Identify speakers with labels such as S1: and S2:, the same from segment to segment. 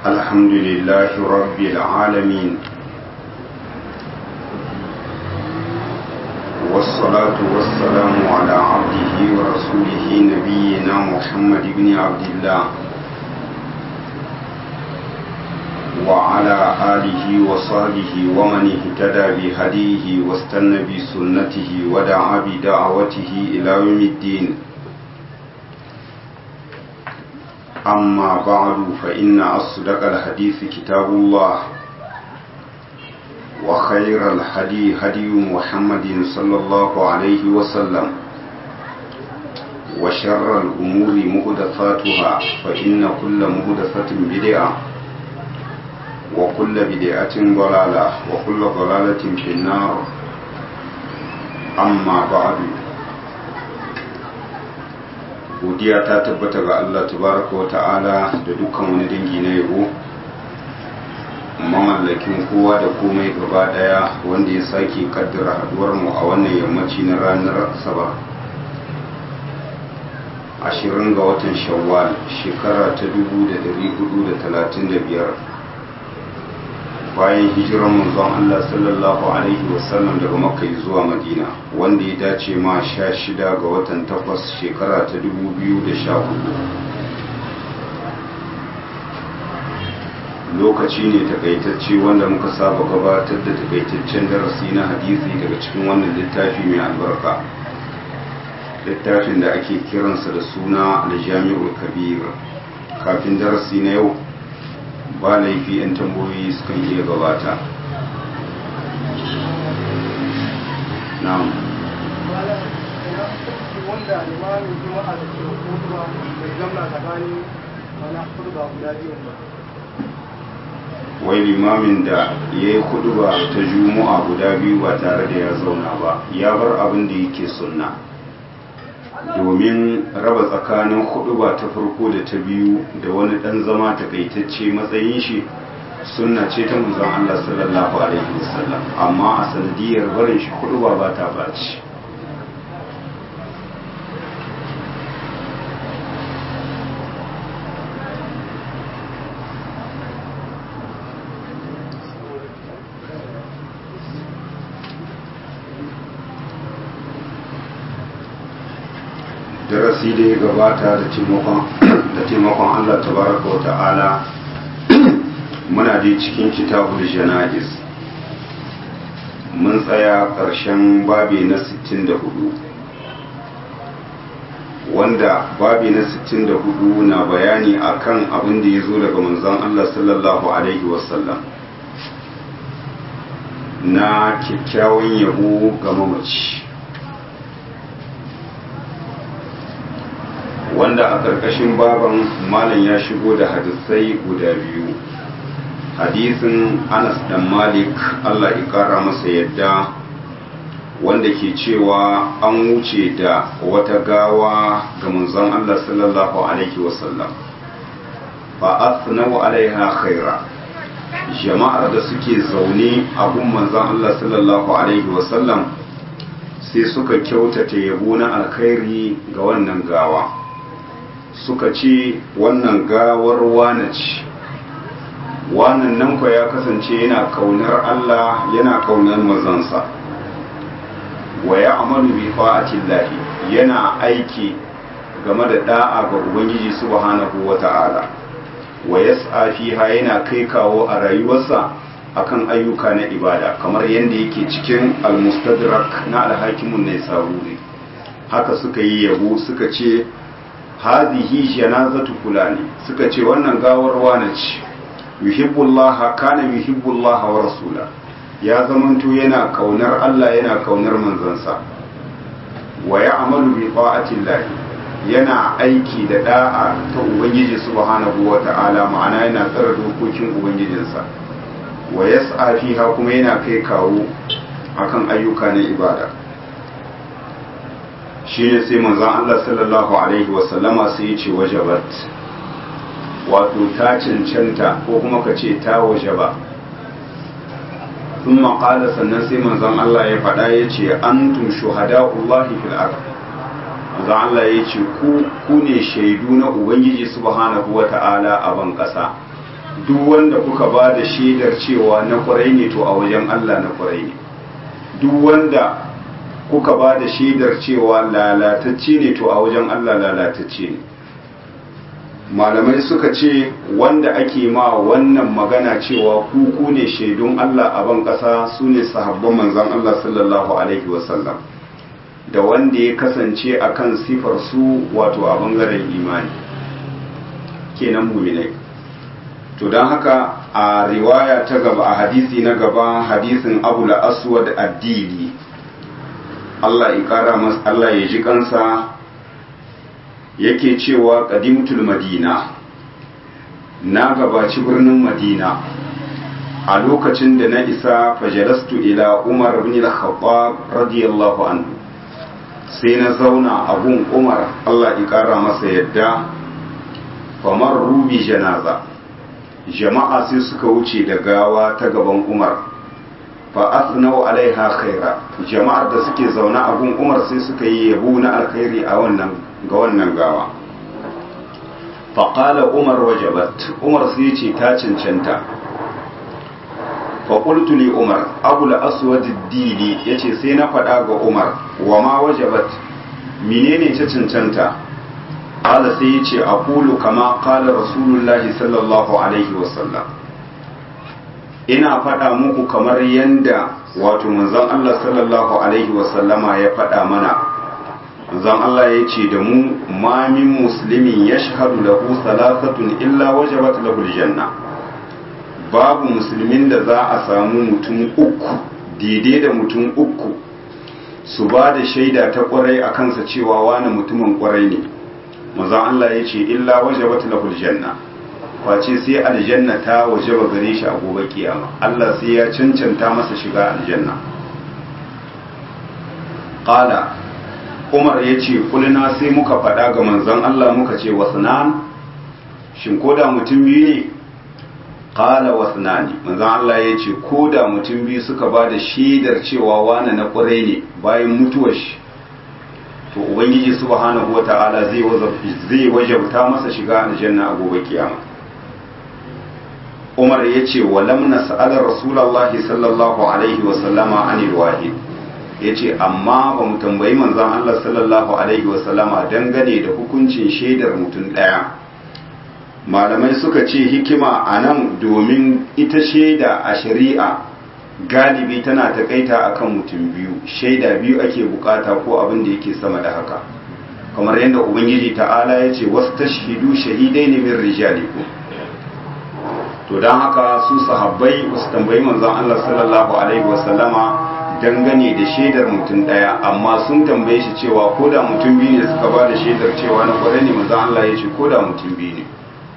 S1: الحمد لله رب العالمين والصلاة والسلام على عبده ورسوله نبينا محمد بن عبد الله وعلى آله وصحبه ومن اهتدى بهديه واستنى بسنته ودعا بدعوته إلى يوم الدين أما بعد فإن أصدق الحديث كتاب الله وخير الهدي هدي محمد صلى الله عليه وسلم وشر الأمور مهدفاتها فإن كل مهدفة بدعة وكل بدعة ضلالة وكل ضلالة في النار أما بعد godiya ta tabbata ga Allah tabaraka wa ta'ala da dukkan wani dangi na yabo mamallakin kowa da komai gaba daya wanda ya sake kaddara haduwar mu a wannan yammaci na ranar asabar ashirin ga watan shawwal shekara ta dubu da dari hudu da talatin da biyar bayan hijirar manzon Allah sallallahu alaihi wasallam daga makka zuwa madina wanda ya dace ma sha shida ga watan takwas shekara ta dubu biyu da sha hudu lokaci ne takaitacce wanda muka saba gabatar da takaitaccen darasi na hadisi daga cikin wannan littafi mai albarka littafin da ake kiransa da suna aljami'ul kabir kafin darasi na yau ba laifi 'yan tambayoyi sukan iya gabata na'am
S2: wanda limamin juma'a da ke hutuba bai gamna tsakanin mana kurba guda biyu ba
S1: wai limamin da ya yi ba ta juma'a guda biyu ba tare da ya zauna ba ya bar abin da yake sunna domin raba tsakanin ba ta farko da ta biyu da wani dan zama takaitacce matsayin shi sunna ce ta manzon Allah sallallahu alaihi wasallam amma a sanadiyar barin shi ba ba ta baci darasi da ya gabata da taimakon Allah tabaraka wa ta'ala muna dai cikin kitabul jana'iz mun tsaya ƙarshen babi na 64 wanda babi na 64 na bayani akan abin da ya zo daga manzon Allah sallallahu alaihi wasallam na kyakkyawan yabo ga mamaci wanda a ƙarƙashin baban malam ya shigo da hadisai guda biyu hadisin anas dan malik allah ya ƙara masa yadda wanda ke cewa an wuce da wata gawa ga manzon allah sallallahu alaihi wasallam fa asnau alaiha khaira jama'ar da suke zaune a gun manzon allah sallallahu alaihi wasallam sai suka kyautata yabo na alkhairi ga wannan gawa suka ce wannan gawar wane ce wannan nan kwa ya kasance yana kaunar Allah yana kaunar mazansa wa ya amalu bi fa'atillahi yana aiki game da da'a ga ubangiji subhanahu wata'ala wa yas'a fiha yana kai kawo a rayuwarsa akan ayyuka na ibada kamar yadda yake cikin al-mustadrak na al-hakimun ne saburi haka suka yi yabo suka ce hadhihi janazatu fulani suka ce wannan gawar wane ce yuhibbullaha kana yuhibbullaha wa rasula ya zamanto yana kaunar Allah yana kaunar manzansa wa ya'malu bi ta'atillahi yana aiki da da'a ta ubangiji subhanahu wa ta'ala ma'ana yana tsara dokokin ubangijinsa wa yas'a fiha kuma yana kai kawo akan ayyuka na ibada shi ne sai manzan Allah sallallahu Alaihi wasallama sai ya ce wajabat wato ta cancanta ko kuma ka ce ta wajaba sun maƙala sannan sai manzan Allah ya faɗa ya ce an tun shuhada Allahi fil ard manzan Allah ya ce ku ne shaidu na Ubangiji subhanahu wa ta'ala a ban ƙasa duk wanda kuka ba da shaidar cewa na kwarai ne to a wajen Allah na kwarai ne duk wanda kuka ba da shaidar cewa lalatacce ne to a wajen Allah lalatacce ne malamai suka ce wanda ake ma wannan magana cewa kuku ne shaidun Allah a ban ƙasa su ne sahabban manzan Allah sallallahu alaihi wasallam da wanda ya kasance a kan sifar su wato a bangaren imani kenan muminai to don haka a riwaya ta gaba a hadisi na gaba hadisin abu aswad addini Allah ya kara masa Allah ya ji kansa yake cewa qadimtul madina na gabaci birnin madina a lokacin da na isa fajalastu ila umar ibn al-khattab radiyallahu anhu sai na zauna abun umar Allah ya kara masa yadda famar rubi janaza jama'a sai suka wuce da gawa ta gaban umar fa asnau alaiha khaira jama'ar da suke zaune a gun umar sai suka yi yabo na alkhairi a wannan ga wannan gawa fa qala umar wajabat umar sai ce ta cancanta fa qultu li umar abul aswad ad-dili yace sai na faɗa ga umar wa ma wajabat menene ta cancanta qala sai yace aqulu kama qala rasulullahi sallallahu alaihi wasallam ina faɗa muku kamar yanda wato manzon Allah sallallahu alaihi wasallama ya faɗa mana manzon Allah ya ce da mu ma min muslimin yashhadu lahu salasatun illa wajabat lahu aljanna babu musulmin da za a samu mutum uku daidai da mutum uku su ba da shaida ta kwarai a kansa cewa wani mutumin kwarai ne manzon Allah ya ce illa wajabat lahu aljanna face sai aljanna ta wajaba gare shi a gobe kiyama Allah sai ya cancanta masa shiga aljanna qala Umar ya ce kulina sai muka faɗa ga manzon Allah muka ce wasnan shin koda mutum biyu ne qala wasnani manzon Allah ya ce koda mutum biyu suka ba da shaidar cewa wani na ƙwarai ne bayan mutuwar shi to ubangiji subhanahu wata'ala zai zai wajabta masa shiga aljanna a gobe kiyama Umar ya ce wa lam nas'ala rasulullahi sallallahu alaihi wa sallama anil wahid ya ce amma ba mu tambayi manzon Allah sallallahu alaihi wa sallama dangane da hukuncin shaidar mutum ɗaya malamai suka ce hikima a nan domin ita shaida a shari'a galibi tana takaita akan mutum biyu shaida biyu ake bukata ko abin da yake sama da haka kamar yadda ubangiji ta'ala ya ce wasu tashhidu shahidai ne min rijalikum to don haka su sahabbai wasu tambayi manzon Allah sallallahu alaihi wasallama dangane da shaidar mutum daya amma sun tambaye shi cewa ko da mutum biyu ne suka ba da shaidar cewa na kwarai ne manzon Allah ya ce ko da mutum biyu ne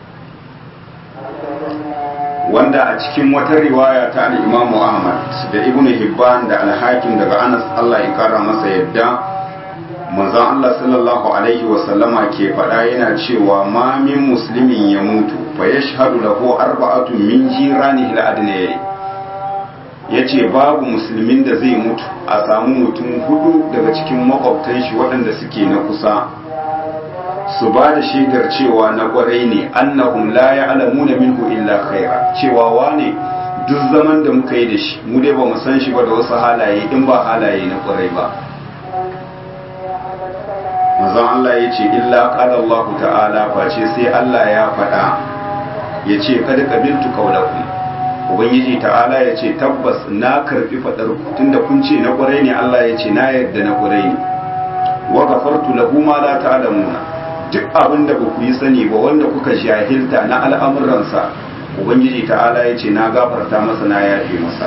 S1: wanda a cikin wata riwaya ta al-Imam Ahmad da Ibn Hibban da al-Hakim daga Anas Allah ya kara masa yadda manzon Allah sallallahu alaihi wasallama ke faɗa yana cewa ma min muslimin ya mutu fa yashhadu lahu arba'atun min jiranihi al-adnayyi yace babu musulmin da zai mutu a samu mutum hudu daga cikin makwabtan shi waɗanda suke na kusa su ba da shaidar cewa na kwarai ne annahum la ya'lamuna minhu illa khaira cewa wane duk zaman da muka yi da shi mu dai ba mu san shi ba da wasu halaye in ba halaye na kwarai ba manzon Allah ya ce illa qala Allah ta'ala face sai Allah ya faɗa ya ce kada qabiltu qawlakum ubangiji ta'ala ya ce tabbas na karbi fadar ku tunda kun ce na kwarai ne Allah ya ce na yarda na kwarai ne wa ghafartu lahu ma la ta'lamuna duk abin da ku yi sani ba wanda kuka jahilta na al'amuransa ubangiji ta'ala ya ce na gafarta masa na yafe masa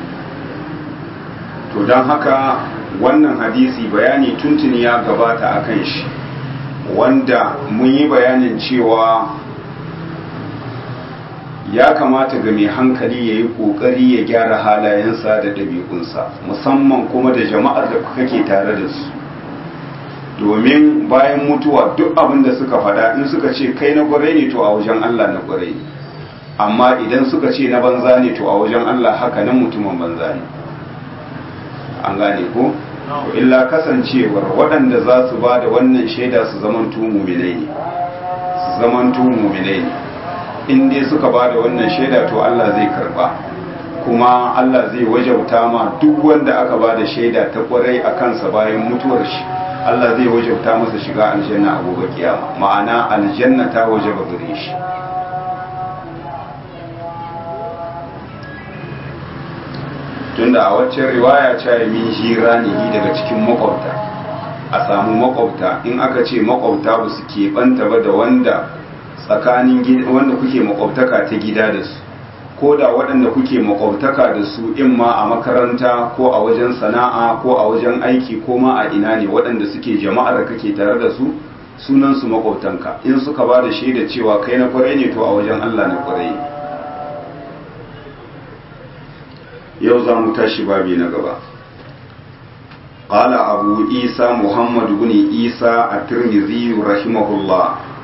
S1: to don haka wannan hadisi bayani tuntuni ya gabata a kan shi wanda mun yi bayanin cewa ya kamata ga mai hankali ya yi ƙoƙari ya gyara halayensa da ɗabi'unsa musamman kuma da jama'ar da kake tare da su domin bayan mutuwa duk abin da suka faɗa in suka ce kai na ƙwarai ne to a wajen Allah na ƙwarai ne amma idan suka ce na banza ne to a wajen Allah haka nan mutumin banza ne an gane ko to illa kasancewar waɗanda za su ba da wannan shaida su zaman muminai ne su zaman muminai ne in dai suka ba da wannan shaida to Allah zai karba kuma Allah zai wajauta ma duk wanda aka ba da shaida ta kwarai a kansa bayan mutuwar shi Allah zai wajauta masa shiga aljanna a gobe kiyama ma'ana aljanna ta wajaba gare shi tunda a waccan riwaya ce min hira ne daga cikin makwabta a samu makwabta in aka ce makwabta ba su keɓanta ba da wanda tsakanin wanda kuke makwabtaka ta gida da su ko da waɗanda kuke makwabtaka da su in ma a makaranta ko a wajen sana'a ko a wajen aiki ko ma a ina ne waɗanda suke jama'ar da kake tare da su sunan su makwabtanka in suka ba da shaida cewa kai na kwarai ne to a wajen Allah na kwarai yau za mu tashi babi na gaba قال أبو عيسى محمد بن عيسى الترمذي رحمه الله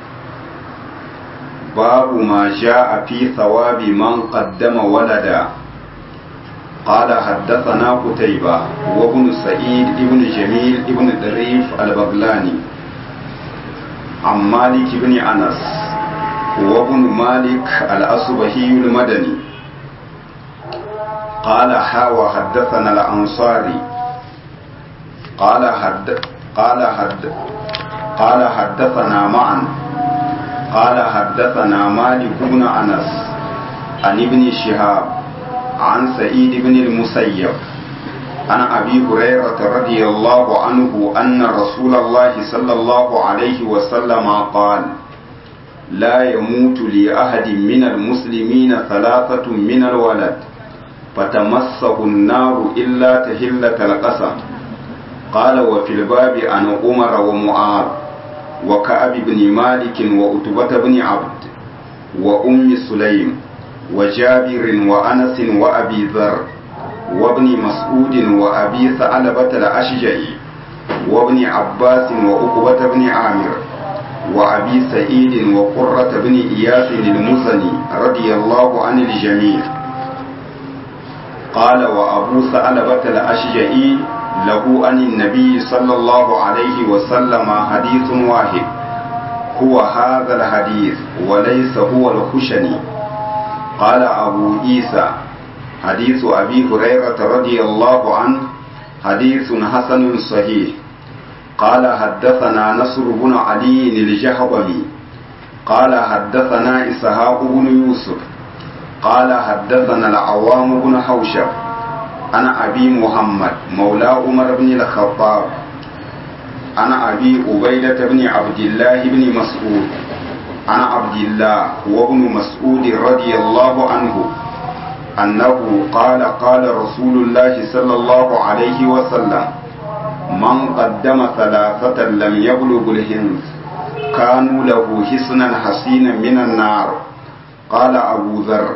S1: باب ما جاء في ثواب من قدم ولدا قال حدثنا قتيبة وابن سعيد ابن جميل ابن دريف البغلاني عن مالك بن أنس وابن مالك الأصبهي المدني قال حاوى حدثنا الأنصاري قال حد قال حد قال حدثنا معا قال حدثنا مالك بن انس عن ابن شهاب عن سعيد بن المسيب عن ابي هريره رضي الله عنه ان رسول الله صلى الله عليه وسلم قال لا يموت لاحد من المسلمين ثلاثه من الولد فتمسه النار الا تهله القسم قال وفي الباب عن عمر ومعاذ وكعب بن مالك وأتبة بن عبد وأم سليم وجابر وأنس وأبي ذر وابن مسعود وأبي ثعلبة الأشجعي وابن عباس وعقبة بن عامر وأبي سعيد وقرة بن إياس المزني رضي الله عن الجميع قال وأبو ثعلبة الأشجعي له عن النبي صلى الله عليه وسلم حديث واحد هو هذا الحديث وليس هو الخشني قال أبو عيسى حديث أبي هريرة رضي الله عنه حديث حسن صحيح قال حدثنا نصر بن علي الجهضمي قال حدثنا إسحاق بن يوسف قال حدثنا العوام بن حوشب أنا أبي محمد مولى عمر بن الخطاب أنا أبي عبيدة بن عبد الله بن مسعود أنا عبد الله وابن مسعود رضي الله عنه أنه قال قال رسول الله صلى الله عليه وسلم من قدم ثلاثة لم يبلغ الهنس كانوا له حسنا حسينا من النار قال أبو ذر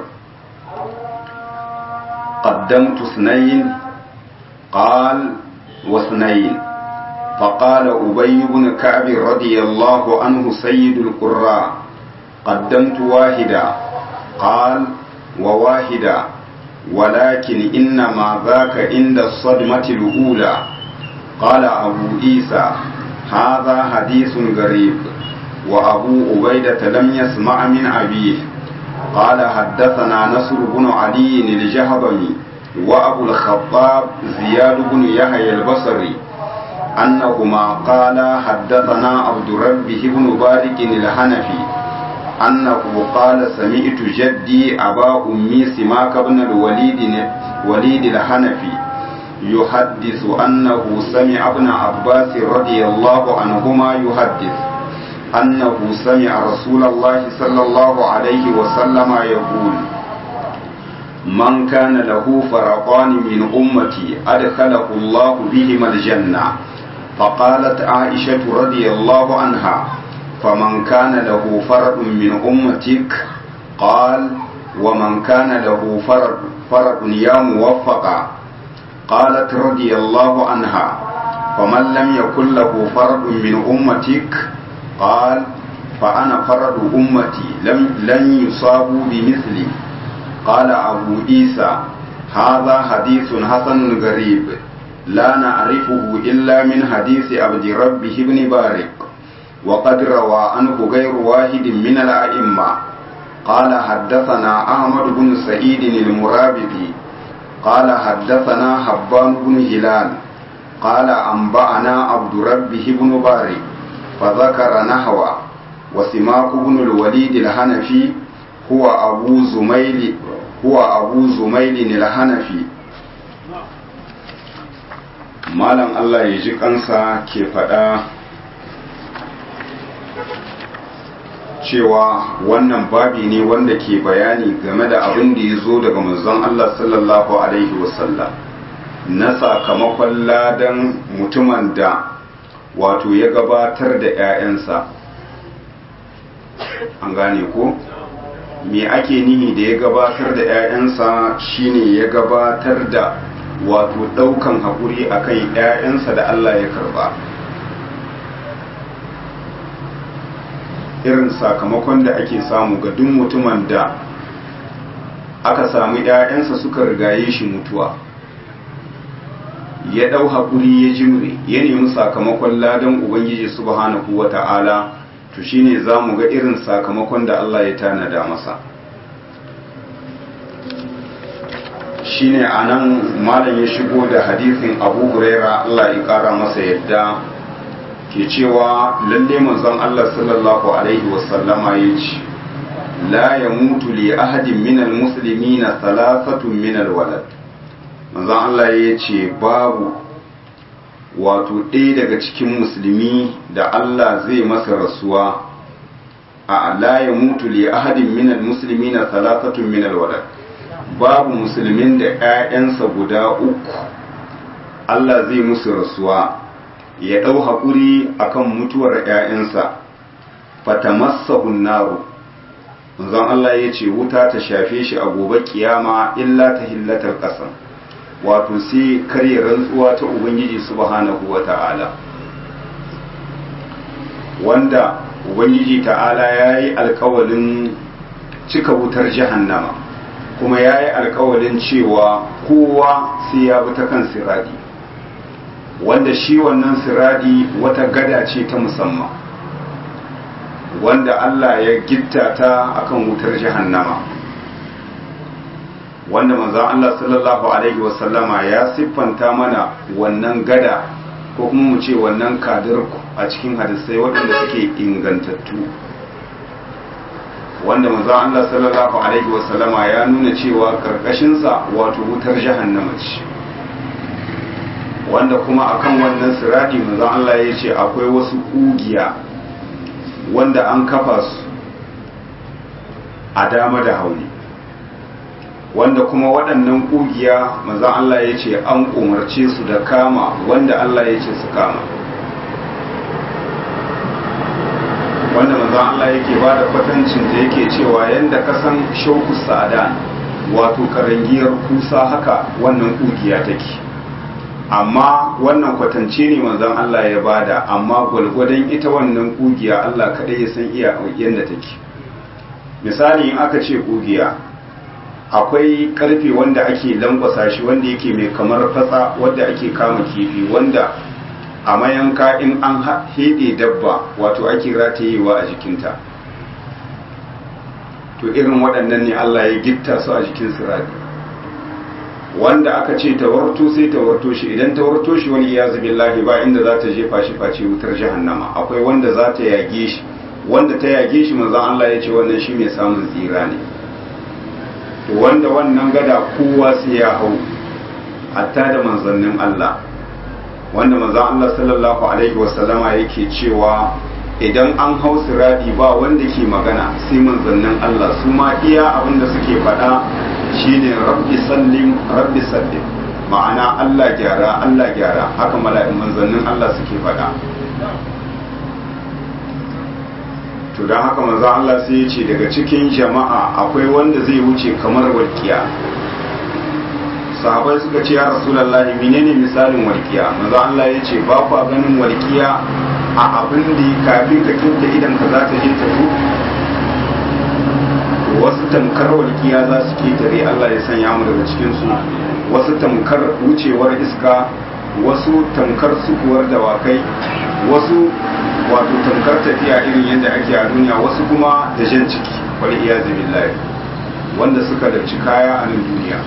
S1: قدمت اثنين قال واثنين فقال أبي بن كعب رضي الله عنه سيد القراء قدمت واحدا قال وواحدا ولكن إنما ذاك عند الصدمة الأولى قال أبو عيسى هذا حديث غريب وأبو عبيدة لم يسمع من أبيه قال حدثنا نصر بن علي الجهضمي وأبو الخطاب زياد بن يحيى البصري أنهما قال حدثنا عبد ربه بن بارك الحنفي أنه قال سمعت جدي أبا أمي سماك بن الوليد وليد الحنفي يحدث أنه سمع ابن عباس رضي الله عنهما يحدث أنه سمع رسول الله صلى الله عليه وسلم يقول من كان له فرقان من أمتي أدخله الله بهما الجنة فقالت عائشة رضي الله عنها فمن كان له فرد من أمتك قال ومن كان له فرد, فرد يا موفقا قالت رضي الله عنها فمن لم يكن له فرد من أمتك قال فأنا فرد أمتي لم لن يصابوا بمثلي قال أبو عيسى هذا حديث حسن غريب لا نعرفه إلا من حديث عبد ربه بن بارك وقد روى عنه غير واحد من الأئمة قال حدثنا أحمد بن سعيد المرابطي قال حدثنا حبان بن هلال قال أنبأنا عبد ربه بن باري فذكر نحوه وسماك بن الوليد الحنفي هو أبو زميل هو أبو زميل الحنفي malam Allah ya ji kansa ke faɗa cewa wannan babi ne wanda ke bayani game da abin da ya zo daga manzon Allah sallallahu Alaihi wasallam na sakamakon ladan mutumin da wato ya gabatar da 'ya'yansa an gane ko me ake nihi da ya gabatar da 'ya'yansa shine ya gabatar da wato daukan haƙuri akan 'ya'yansa da Allah ya karba irin sakamakon da ake samu ga duk mutumin da aka sami 'ya'yansa suka rigaye shi mutuwa ya ɗau haƙuri ya jimre ya nemi sakamakon ladan ubangiji subhanahu wa ta'ala to shine za mu ga irin sakamakon da Allah ya tanada masa shine anan malam ya shigo da hadisin abu huraira Allah ya kara masa yadda ke cewa lalle manzon Allah sallallahu alaihi wasallama ya ce la ya mutu li ahadin minal muslimina thalathatun minal walad manzon Allah ya ce babu wato ɗaya daga cikin musulmi da Allah zai masa rasuwa a la ya mutu li ahadin minal muslimina thalathatun minal walad babu musulmin da 'ya'yansa guda uku Allah zai musu rasuwa ya ɗau haƙuri akan mutuwar 'ya'yansa fatamassahun naru manzon Allah ya ce wuta ta shafe shi a gobe kiyama illa ta hillatar ƙasan wato sai karya rantsuwa ta ubangiji subhanahu wa ta'ala wanda ubangiji ta'ala ya yi alkawalin cika wutar jahannama kuma ya yi alkawalin cewa kowa sai ya bi ta kan siradi wanda shi wannan siradi wata gada ce ta musamman wanda Allah ya gitta ta akan wutar jahannama wanda manzon Allah sallallahu alaihi wasallama ya siffanta mana wannan gada ko kuma mu ce wannan kadirku a cikin hadisai waɗanda suke ingantattu wanda manzon Allah sallallahu alaihi wasallama ya nuna cewa karkashinsa wato wutar jahannama ce wanda kuma akan wannan siradi manzon Allah ya ce akwai wasu kugiya wanda an kafa su a dama da hauni wanda kuma waɗannan kugiya manzon Allah ya ce an umarce su da kama wanda Allah ya ce su kama wanda manzon Allah yake ba da kwatancin da yake cewa yanda ka san shauku sa'ada wato karangiyar kusa haka wannan kugiya take amma wannan kwatance ne manzon Allah ya bada amma gwalgwadon ita wannan kugiya Allah kaɗai ya san iya yadda take misali in aka ce kugiya akwai karfe wanda ake lankwasa shi wanda yake mai kamar fatsa wanda ake kama kifi wanda a mayanka in an heɗe dabba wato ake ratayewa a jikinta to irin waɗannan ne Allah ya gitta su a jikin sirari wanda aka ce tawarto sai tawarto shi idan tawarto shi wani ya zubi lahi ba inda za ta jefa shi face wutar jahannama akwai wanda za ta yage shi wanda ta yage shi manzon Allah ya ce wannan shi mai samun tsira ne to wanda wannan gada kowa sai ya hau hatta da manzannin Allah wanda manzon Allah sallallahu alaihi wasallama yake cewa idan an hau siradi ba wanda ke magana sai manzannin Allah su ma iya abin da suke faɗa shine rabbi sallim rabbi sallim ma'ana Allah gyara Allah gyara haka mala'in manzannin Allah suke faɗa to don haka manzo Allah sai ya ce daga cikin jama'a akwai wanda zai wuce kamar walƙiya sahabai suka ce ya rasulullahi menene misalin walƙiya manzo Allah ya ce ba ku ganin walƙiya a abin da kafin ka kinta idan ka za ta je ta zo wasu tamkar walƙiya za su ketare Allah ya sanya mu daga cikinsu wasu tamkar wucewar iska wasu tamkar sukuwar dawakai wasu wato tamkar tafiya irin yadda ake a duniya wasu kuma da jan ciki wal iyazu billahi wanda suka da kaya a nan duniya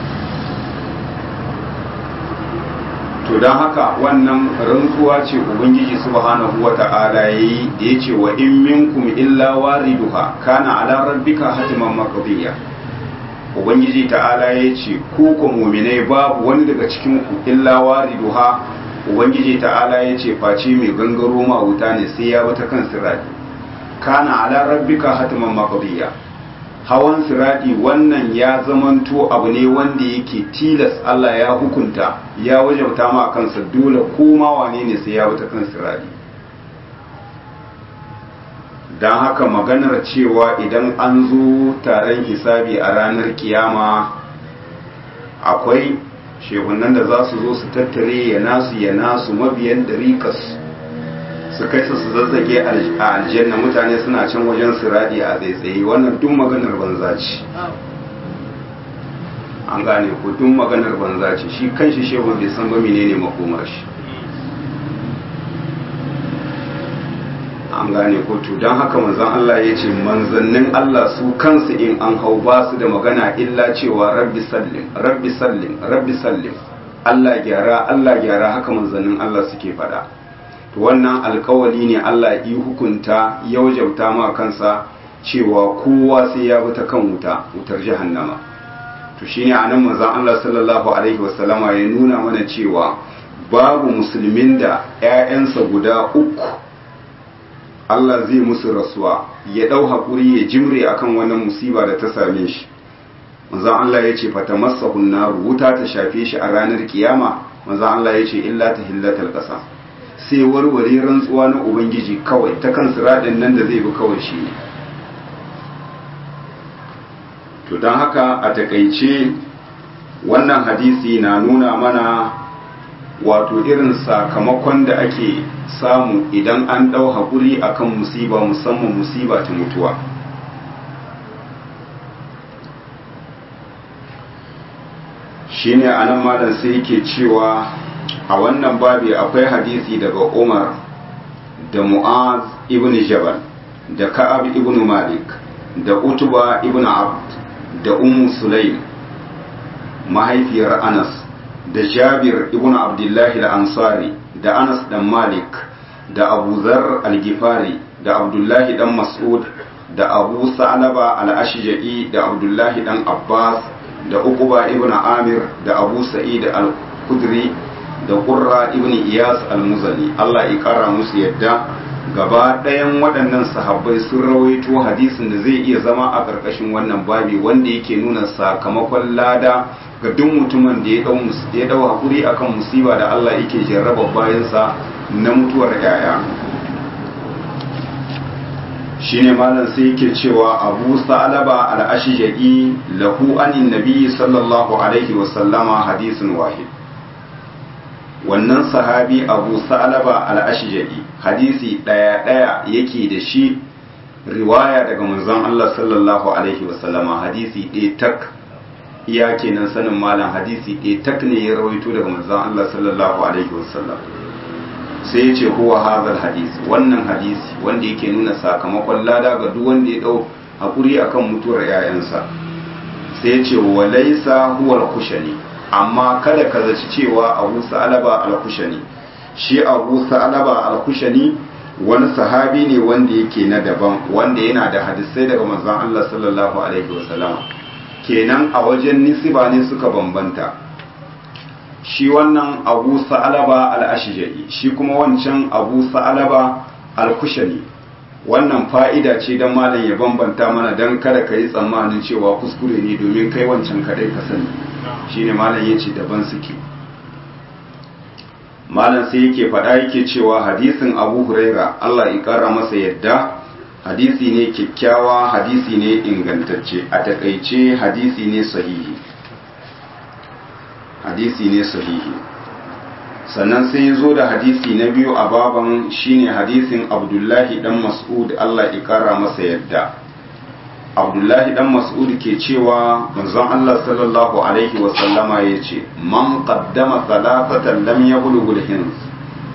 S1: to don haka wannan rantsuwa ce ubangiji subhanahu wata'ala yayi da yace wa in minkum illa wariduha kana ala rabbika hatiman maqdiya ubangiji ta'ala yace ku ku mu'minai babu wani daga cikin ku illa wariduha ubangiji ta'ala yace face mai gangaro ma wuta ne sai ya bata kan sirati kana ala rabbika hatiman maqdiya hawan siradi wannan ya zamanto abu ne wanda yake tilas Allah ya hukunta ya wajauta ma kansa dole koma wane ne sai ya wuta kan siradi don haka maganar cewa idan an zo taron hisabi a ranar kiyama akwai shehunan da za su zo su tattare ya nasu ya nasu mabiyan dariƙas su kai su zazzage a aljanna mutane suna can wajen siradi a tsaitsaye wannan duk maganar banza ce an gane ko duk maganar banza ce shi kanshi shehu bai san ba menene makomar shi an gane ko to don haka manzon Allah ya ce manzannin Allah su kansu in an hau ba su da magana illa cewa rabbi sallim rabbi sallim rabbi sallim Allah gyara Allah gyara haka manzannin Allah suke faɗa. to wannan alkawali ne Allah yi hukunta ya wajauta ma kansa cewa kowa sai ya bi ta kan wuta wutar jahannama to shine anan manzon Allah sallallahu alaihi wasallama ya nuna mana cewa babu musulmin da ƴaƴansa guda uku Allah zai musu rasuwa ya dau hakuri ya jimre akan wannan musiba da ta same shi manzon Allah ya ce fatamassahu naru wuta ta shafe shi a ranar kiyama manzon Allah ya ce illa tahillatal qasam sai warware rantsuwa na ubangiji kawai ta kan siraɗin nan da zai bi kawai shi ne to don haka a takaice wannan hadisi na nuna mana wato irin sakamakon da ake samu idan an ɗau haƙuri akan musiba musamman musiba ta mutuwa shine anan malam sai yake cewa a wannan babi akwai hadisi daga Umar da Mu'az ibn Jabal da Ka'ab ibn Malik da Utuba ibn Abd da Ummu Sulaim mahaifiyar Anas da Jabir ibn Abdullahi al-Ansari da Anas dan Malik da Abu Dharr al-Ghifari da Abdullahi dan Mas'ud da Abu Sa'laba al-Ashja'i da Abdullahi dan Abbas da Uqba ibn Amir da Abu Sa'id al-Khudri da ƙurra ibn iyas al-muzali Allah ya ƙara musu yadda gaba ɗayan waɗannan sahabbai sun rawaito hadisin da zai iya zama a ƙarƙashin wannan babi wanda yake nuna sakamakon lada ga duk mutumin da ya ɗau haƙuri akan musiba da Allah yake jarraba bayansa na mutuwar yaya shine malam sai yake cewa abu sa'alaba al-ashja'i lahu anin nabi sallallahu alaihi wa sallama hadisin wahid wannan sahabi abu sa'alaba al-ashja'i hadisi daya daya yake da shi riwaya daga manzon Allah sallallahu alaihi wasallama hadisi ɗaya tak iya kenan sanin malam hadisi ɗaya tak ne ya rawaito daga manzon Allah sallallahu alaihi wasallam sai ya ce huwa hadal hadisi wannan hadisi wanda yake nuna sakamakon lada ga duk wanda ya dau hakuri akan mutuwar 'ya'yansa sai ya ce walaisa huwa al-kushani amma kada ka zaci cewa abu sa'alaba al-kushani shi abu sa'alaba al-kushani wani sahabi ne wanda yake na daban wanda yana da hadisai daga manzon Allah sallallahu alaihi wasallam kenan a wajen nisiba ne suka bambanta shi wannan abu sa'alaba al-ashja'i shi kuma wancan abu sa'alaba al-kushani wannan fa'ida ce don malam ya bambanta mana don kada ka yi tsammanin cewa kuskure ne domin kai wancan kadai ka sani shine malam ya ce daban suke malam sai yake faɗa yake cewa hadisin abu huraira allah ya ƙara masa yadda hadisi ne kyakkyawa hadisi ne ingantacce a takaice hadisi ne sahihi hadisi ne sahihi sannan sai zo da hadisi na biyu a baban shine hadisin abdullahi dan mas'ud allah ya ƙara masa yadda abdullahi dan mas'ud ke cewa manzon Allah sallallahu alaihi wa sallama yace man qaddama salafatan lam yablughul hins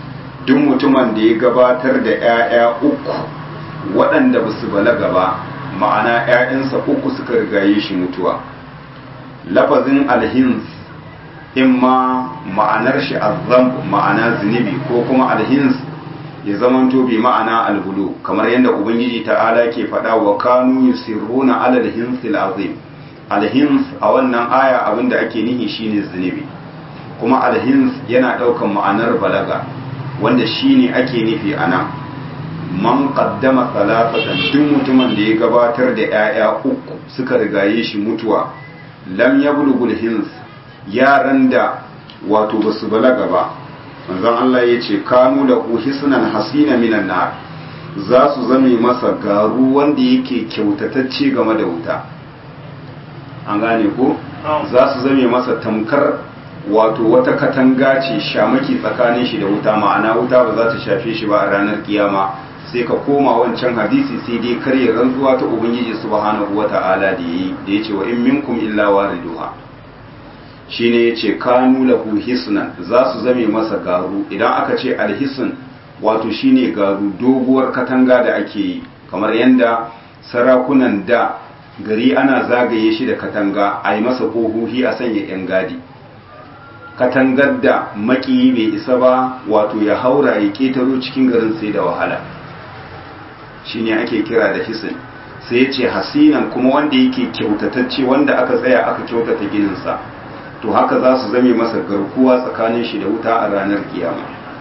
S1: duk mutumin da ya gabatar da ƴaƴa uku waɗanda ba su balaga ba ma'ana 'ya'yansa uku suka rigaye shi mutuwa lafazin alhins imma ma'anar shi azzam ma'ana zunubi ko kuma alhins ya zamanto bi ma'ana albulu kamar yadda ubangiji ta'ala ke faɗa wa kanu yusirruna ala alhinsil azim alhins a wannan aya abinda ake nihi shine zunubi kuma alhins yana ɗaukan ma'anar balaga wanda shine ake nufi anan man qaddama salafatan duk mutumin da ya gabatar da 'ya'ya uku suka rigaye shi mutuwa lam yablughul hins yaran da wato basu balaga ba manzon Allah ya ce kanu da hisnan hasina minan nar za su zame masa garu wanda yake kyautatacce game da wuta an gane ko za su zame masa tamkar wato wata katanga ce shamaki tsakanin shi da wuta ma'ana wuta ba za ta shafe shi ba a ranar kiyama sai ka koma wancan hadisi sai dai karya rantsuwa ta ubangiji subhanahu wata'ala da yi da yace wa in minkum illa wariduha shine yace kanu lahu hisnan za su zame masa garu idan aka ce alhisn wato shine garu doguwar katanga da ake yi kamar yanda sarakunan da gari ana zagaye shi da katanga a yi masa kohohi a sanya yan gadi katangar da maki bai isa ba wato ya haura ya ketaro cikin garin sai da wahala shine ake kira da hisin sai ya ce hasinan kuma wanda yake kyautatacce wanda aka tsaya aka kyautata gininsa to haka za su zame masa garkuwa tsakanin shi da wuta a ranar kiyama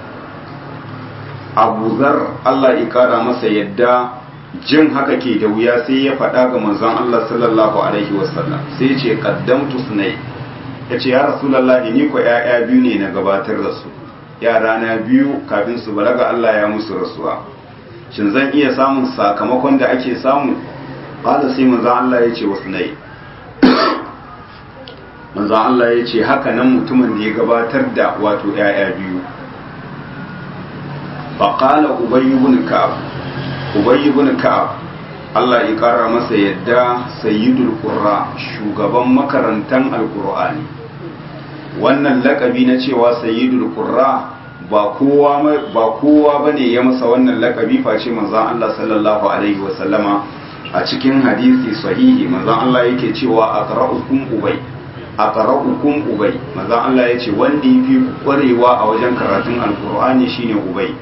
S1: abu zar allah ya kara masa yadda jin haka ke da wuya sai ya faɗa ga manzon allah sallallahu alaihi wasallam sai ce qaddamtu sunai ya ce ya rasulallahi ni ko 'ya'ya biyu ne na gabatar da su yara na biyu kafin su balaga allah ya musu rasuwa shin zan iya samun sakamakon da ake samu ƙada sai manzan Allah ya ce wasu nai manzan Allah ya ce haka nan mutumin da ya gabatar da wato ‘ya'ya biyu faƙala ubayi bin ka'ab ubayi bin ka'ab Allah ya ƙara masa yadda sayyidul qurra shugaban makarantan alƙur'ani wannan laƙabi na cewa sayyidul qurra ba kowa ba kowa bane ya masa wannan lakabi face manzon Allah sallallahu alaihi wa sallama a cikin hadisi sahihi manzon Allah yake cewa aqra'ukum ubay aqra'ukum ubay manzon Allah yace wanda yafi kwarewa a wajen karatun alqur'ani shine ubay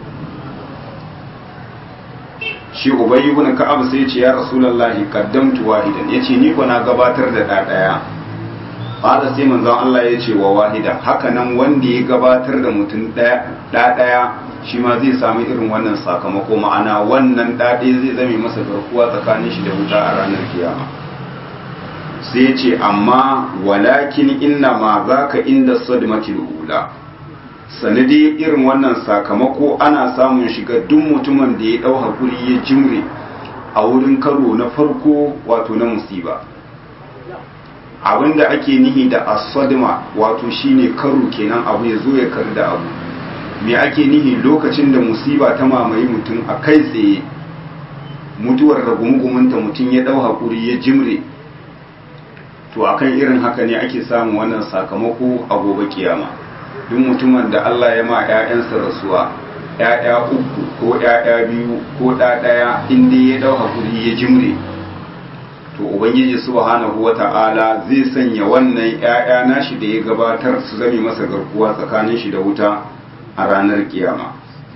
S1: shi ubay ibn ka'ab sai yace ya rasulullahi qaddamtu wahidan yace ni ko na gabatar da da daya Fada sai manzon Allah ya ce wa wahida haka nan wanda ya gabatar da mutum ɗaya ɗaya shi ma zai samu irin wannan sakamako ma'ana wannan ɗaɗe zai zame masa garkuwa tsakanin shi da wuta a ranar kiyama sai ya ce amma walakin inna ma za ka inda sadmatil ula sanadi irin wannan sakamako ana samun shiga duk mutumin da ya ɗau hakuri ya jimre a wurin karo na farko wato na musiba abinda ake nihi da asadma wato shine karo kenan abu ya zo ya kar da abu me ake nihi lokacin da musiba ta mamaye mutum a kai tsaye mutuwar ragumugumunta mutum ya dau hakuri ya jimre to akan irin haka ne ake samun wannan sakamako a gobe kiyama duk mutumin da Allah ya ma 'ya'yansa rasuwa 'ya'ya uku ko 'ya'ya biyu ko ɗaya inda ya dau hakuri ya jimre to ubangiji subhanahu wata'ala zai sanya wannan ƴaƴa nashi da ya gabatar su zame masa garkuwa tsakanin shi da wuta a ranar kiyama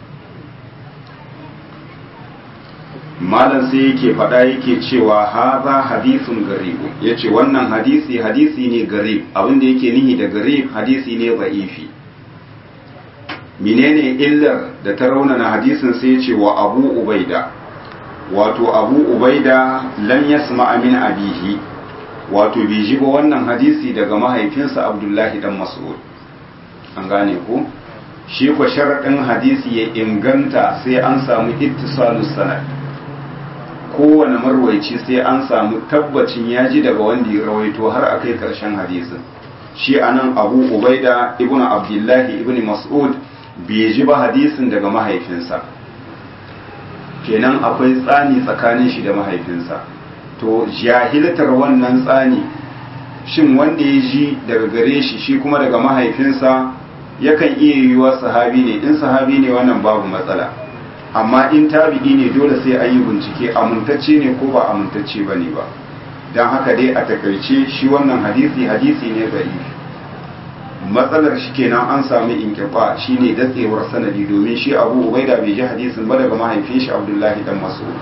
S1: malam sai yake faɗa yake cewa haza hadisun garibu yace wannan hadisi hadisi ne garib abinda yake nihi da garib hadisi ne za'ifi menene illar da ta raunana hadisin sai yace wa abu ubaida wato abu ubaida lam yasma min abihi wato bai ji ba wannan hadisi daga mahaifinsa abdullahi dan mas'ud an gane ko shi ko sharaɗin hadisi ya inganta sai an samu ittisalus sanad kowane marwaici sai an samu tabbacin ya ji daga wanda ya rawaito har a kai ƙarshen hadisin shi anan abu ubaida ibnu abdullahi ibnu mas'ud bai ji ba hadisin daga mahaifinsa kenan akwai tsani tsakanin shi da mahaifinsa to jahiltar wannan tsani shin wanda ya ji daga gare shi shi kuma daga mahaifinsa yakan iya yiwuwa sahabi ne in sahabi ne wannan babu matsala amma in tabi'i ne dole sai an yi bincike amintacce ne ko ba amintacce ba ne ba don haka dai a takaice shi wannan hadisi hadisi ne gari matsalar shi kenan an sami inkifa shine datsewar sanadi domin shi abu ubaida bai ji hadisin ba daga mahaifin shi abdullahi dan mas'ud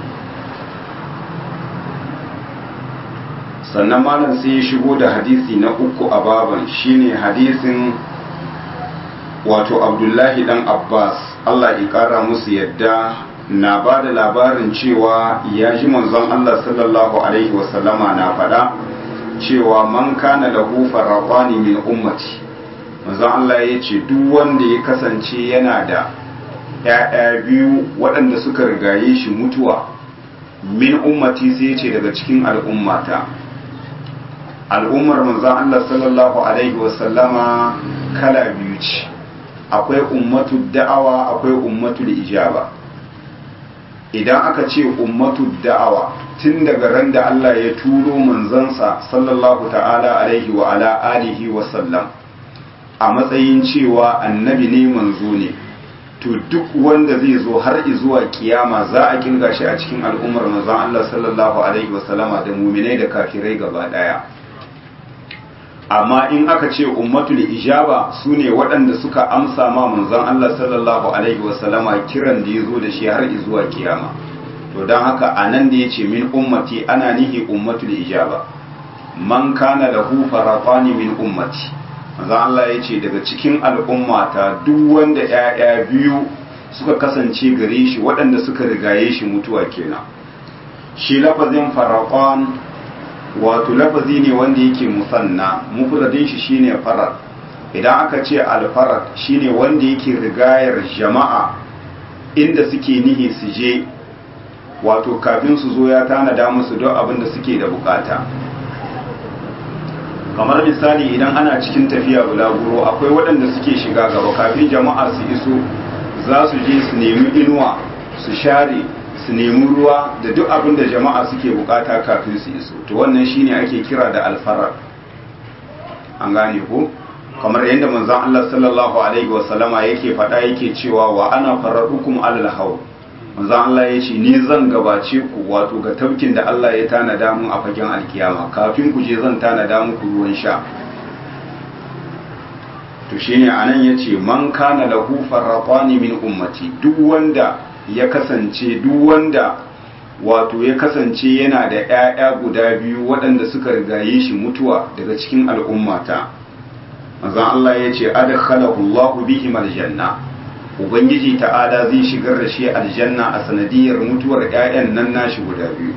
S1: sannan malam sai ya shigo da hadisi na uku a baban shine hadisin wato abdullahi dan abbas allah ya kara musu yadda na ba da labarin cewa ya ji manzon allah sallallahu alaihi wasallama na faɗa cewa man kana lahu farqani min ummati manzon allah ya ce duk wanda ya kasance yana da ‘ya'ya biyu waɗanda suka rigaye shi mutuwa min ummati sai ya ce daga cikin al'ummata al'ummar manzan Allah sallallahu Alaihi wasallama kala biyu ce akwai ummatu da'awa akwai ummatu ijaba idan aka ce ummatu da'awa tun daga ran da Allah ya turo manzansa sallallahu ta'ala alaihi wa ala alihi wasallam a matsayin cewa annabi ne manzo ne to duk wanda zai zo har zuwa kiyama za a kirga shi a cikin al'ummar manzan Allah sallallahu alaihi wasallama da muminai da kafirai gaba daya amma in aka ce ummatul ijaba su ne waɗanda suka amsa ma manzon Allah sallallahu alaihi wasallama kiran da ya zo da shi har zuwa kiyama to don haka a nan da ya ce min ummati ana nihi ummatul ijaba man kana lahu faratani min ummati manzon Allah ya ce daga cikin al'ummata duk wanda ‘ya'ya biyu suka kasance gare shi waɗanda suka rigaye shi mutuwa kenan shi lafazin faratan wato lafazi ne wanda yake musanna mufradin shi shine farar idan aka ce alfarar shine wanda yake rigayar jama'a inda suke nihi su je wato kafin su zo ya tanada musu don abin da suke da bukata kamar misali idan ana cikin tafiya bulaguro akwai waɗanda suke shiga gaba kafin jama'a su iso za su je su nemi inuwa su share su nemi ruwa da duk abin da jama'a suke bukata kafin su iso to wannan shine ake kira da alfarar an gane ko kamar yadda manzon Allah sallallahu alaihi wa sallama yake faɗa yake cewa wa ana faradukum alal haw manzon Allah ya ce ni zan gabace ku wato ga tabkin da Allah ya tanada mun a fagen alkiyama kafin ku je zan tanada muku ruwan sha to shine anan yace man kana lahu farratani min ummati duk wanda ya kasance duk wanda wato ya kasance yana da ‘ya'ya guda biyu waɗanda suka rigaye shi mutuwa daga cikin al'ummata mazan Allah ya ce adakhalahu Allahu bihim aljanna ubangiji ta'ala zai shigar da shi aljanna a sanadiyar mutuwar ‘ya'yan nan nashi guda biyu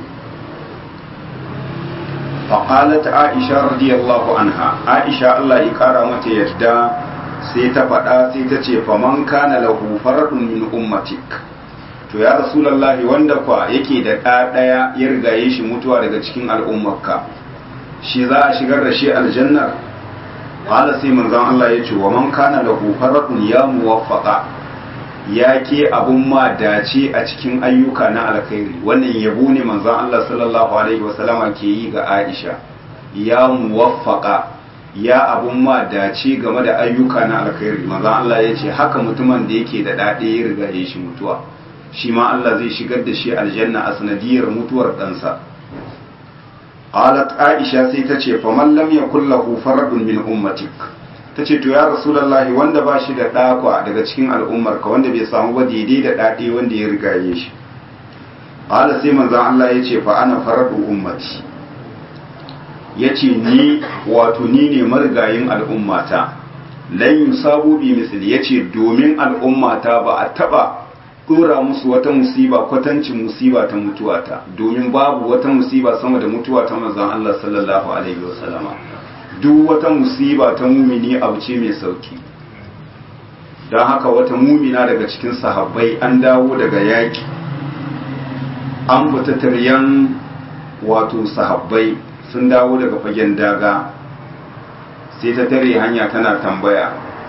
S1: faƙalat aisha radiyallahu anha aisha Allah ya ƙara mata yadda sai ta faɗa sai ta ce faman kana lahu faradun min ummatik to ya rasulallahi wanda kwa yake da ɗa ɗaya ya rigaye shi mutuwa daga cikin al'ummarka shi za a shigar da shi aljannar qala sai manzon Allah ya ce wa man kana lahu faradun ya muwaffaqa ya ke abun ma dace a cikin ayyuka na alkhairi wannan yabo ne manzon Allah sallallahu alaihi wasallama ke yi ga Aisha ya muwaffaqa ya abun ma dace game da ayyuka na alkhairi manzon Allah ya ce haka mutumin da yake da ɗaɗe ya rigaye shi mutuwa shi ma Allah zai shigar da shi aljanna a sanadiyar mutuwar ɗansa. Qalat Aisha sai ta ce, "Faman lam yakul lahu faradun min ummatik." Ta ce, "To ya Rasulullahi wanda ba shi da ɗakwa daga cikin al'ummarka wanda bai samu ba daidai da ɗaɗe wanda ya rigaye shi." Qala sai manzon Allah ya ce, "Fa ana faradu ummati." Ya ce, "Ni wato ni ne marigayin al'ummata." Lan yusabu bi misli ya ce, "Domin al'ummata ba a taɓa dora musu wata musiba kwatancin musiba ta mutuwata domin babu wata musiba sama da mutuwa ta manzon Allah sallallahu alaihi wasallama duk wata musiba ta mumini abu ce mai sauki don haka wata mumina daga cikin sahabbai an dawo daga yaki an fita taryan wato sahabbai sun dawo daga fagen daga sai ta tare hanya tana tambaya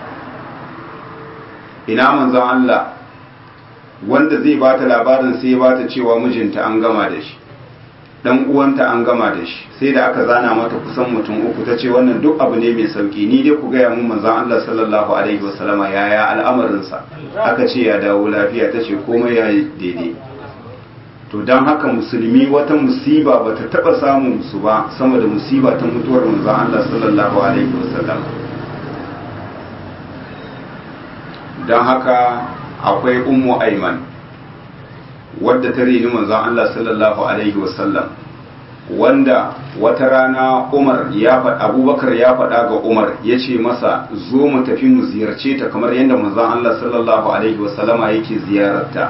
S1: ina manzon Allah wanda zai ba ta labarin sai ya ba ta cewa mijinta an gama da shi dan uwanta an gama da shi sai da aka zana mata kusan mutum uku ta ce wannan duk abu ne mai sauki ni dai ku gaya mun manzon Allah sallallahu alaihi wasallama yaya al'amarinsa aka ce ya dawo lafiya ta ce komai ya yi daidai to don haka musulmi wata musiba ba ta taɓa samun su ba sama da musiba ta mutuwar manzon Allah sallallahu alaihi wasallam don haka akwai ummu aiman wadda ta rini manzon Allah sallallahu alaihi wasallam wanda wata rana Umar ya faɗa Abubakar ya faɗa ga Umar ya ce masa zo mu tafi mu ziyarce ta kamar yadda manzon Allah sallallahu alaihi wasallama yake ziyararta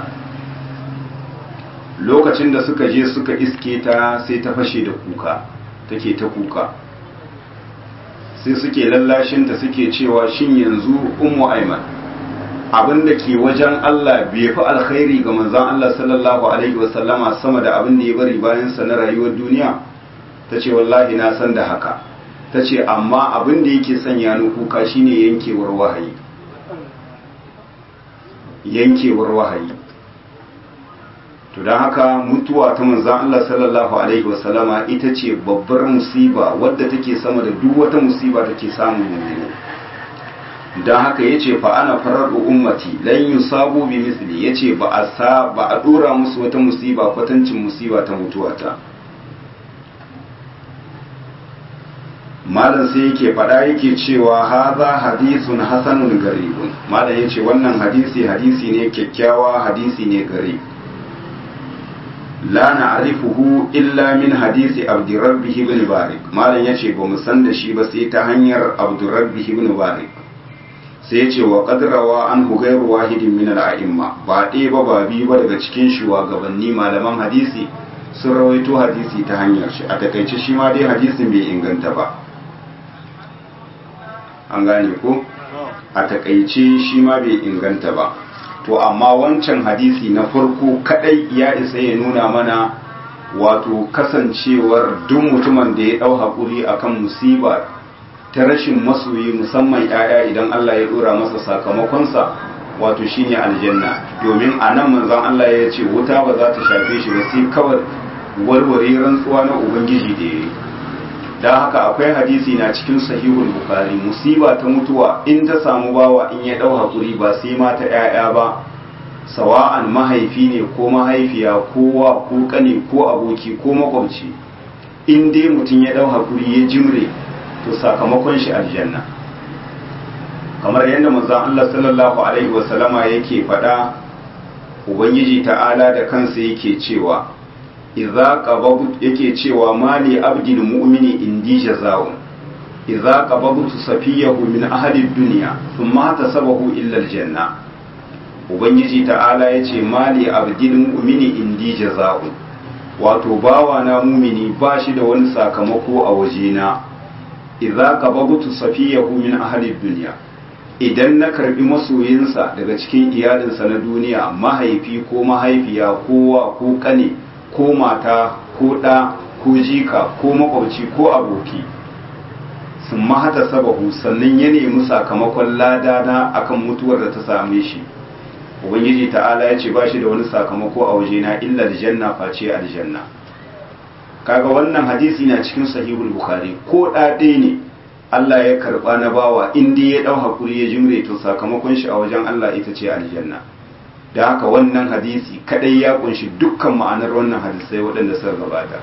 S1: lokacin da suka je suka iske ta sai ta fashe da kuka take ta kuka sai suke lallashinta suke cewa shin yanzu ummu aiman abin da ke wajen Allah bai fi alkhairi ga manzan Allah sallallahu alaihi wasallama sama da abin da ya bari bayan sa na rayuwar duniya ta ce wallahi na san da haka ta ce amma abin da yake sanya ni kuka shine yankewar wahayi yankewar wahayi to don haka mutuwa ta manzan Allah sallallahu alaihi wasallama ita ce babbar musiba wadda take sama da duk wata musiba take samun mummuni don haka ya ce fa ana farar ummati lan yusabu bi misli ya ce ba a sa ba a dora musu wata musiba kwatancin musiba ta mutuwata malam sai yake faɗa yake cewa haza hadisun hasanun garibun malam ya ce wannan hadisi hadisi ne kyakkyawa hadisi ne garib la na'rifuhu illa min hadisi abdurrabbih ibn barik malam yace ba mu san da shi ba sai ta hanyar abdurrabbih ibn barik sai yace wa qadrawa an ghayru wahidin min al-a'imma ba ɗaya ba ba biyu ba daga cikin shugabanni malaman hadisi sun rawaito hadisi ta hanyar shi a takaice shi ma dai hadisin bai inganta ba an gane ko a takaice shi ma bai inganta ba to amma wancan hadisi na farko kadai ya isa ya nuna mana wato kasancewar duk mutumin da ya dau hakuri akan musiba ta rashin masoyi musamman yaya idan Allah ya dora masa sakamakonsa wato shine aljanna domin a nan manzon Allah ya ce wuta ba za ta shafe shi ba sai kawai warware rantsuwa na ubangiji da yayi da haka akwai hadisi na cikin sahihul bukhari musiba ta mutuwa in ta samu bawa in ya dau hakuri ba sai ma ta yaya ba sawa'an mahaifi ne ko mahaifiya ko wa ko kane ko aboki ko makwabci in dai mutum ya dau hakuri ya jimre to sakamakon shi aljanna kamar yadda manzon Allah sallallahu alaihi wasallama yake faɗa ubangiji ta'ala da kansa yake cewa idza qababtu yake cewa mali abdil mu'mini indi jazaa'un idza qababtu safiyahu min ahli dunya thumma tasabahu illa aljanna ubangiji ta'ala yace mali abdil mu'mini indi jazaa'un wato bawa na mumini ba shi da wani sakamako a wajena idza qababtu safiyahu min ahli dunya idan na karbi masoyinsa daga cikin iyalinsa na duniya mahaifi ko mahaifiya kowa ko kane ko mata ko ɗa ko jika ko makwabci ko aboki sun mahata sabahu sannan ya nemi sakamakon ladana akan mutuwar da ta same shi ubangiji ta'ala ya ce ba shi da wani sakamako a wajena illa aljanna face aljanna kaga wannan hadisi na cikin sahihul bukhari ko ɗaɗe ne Allah ya karɓa na bawa in dai ya ɗau hakuri ya jimre to sakamakon shi a wajen Allah ita ce aljanna da haka wannan hadisi kadai ya kunshi dukkan ma'anar wannan hadisai waɗanda suka gabata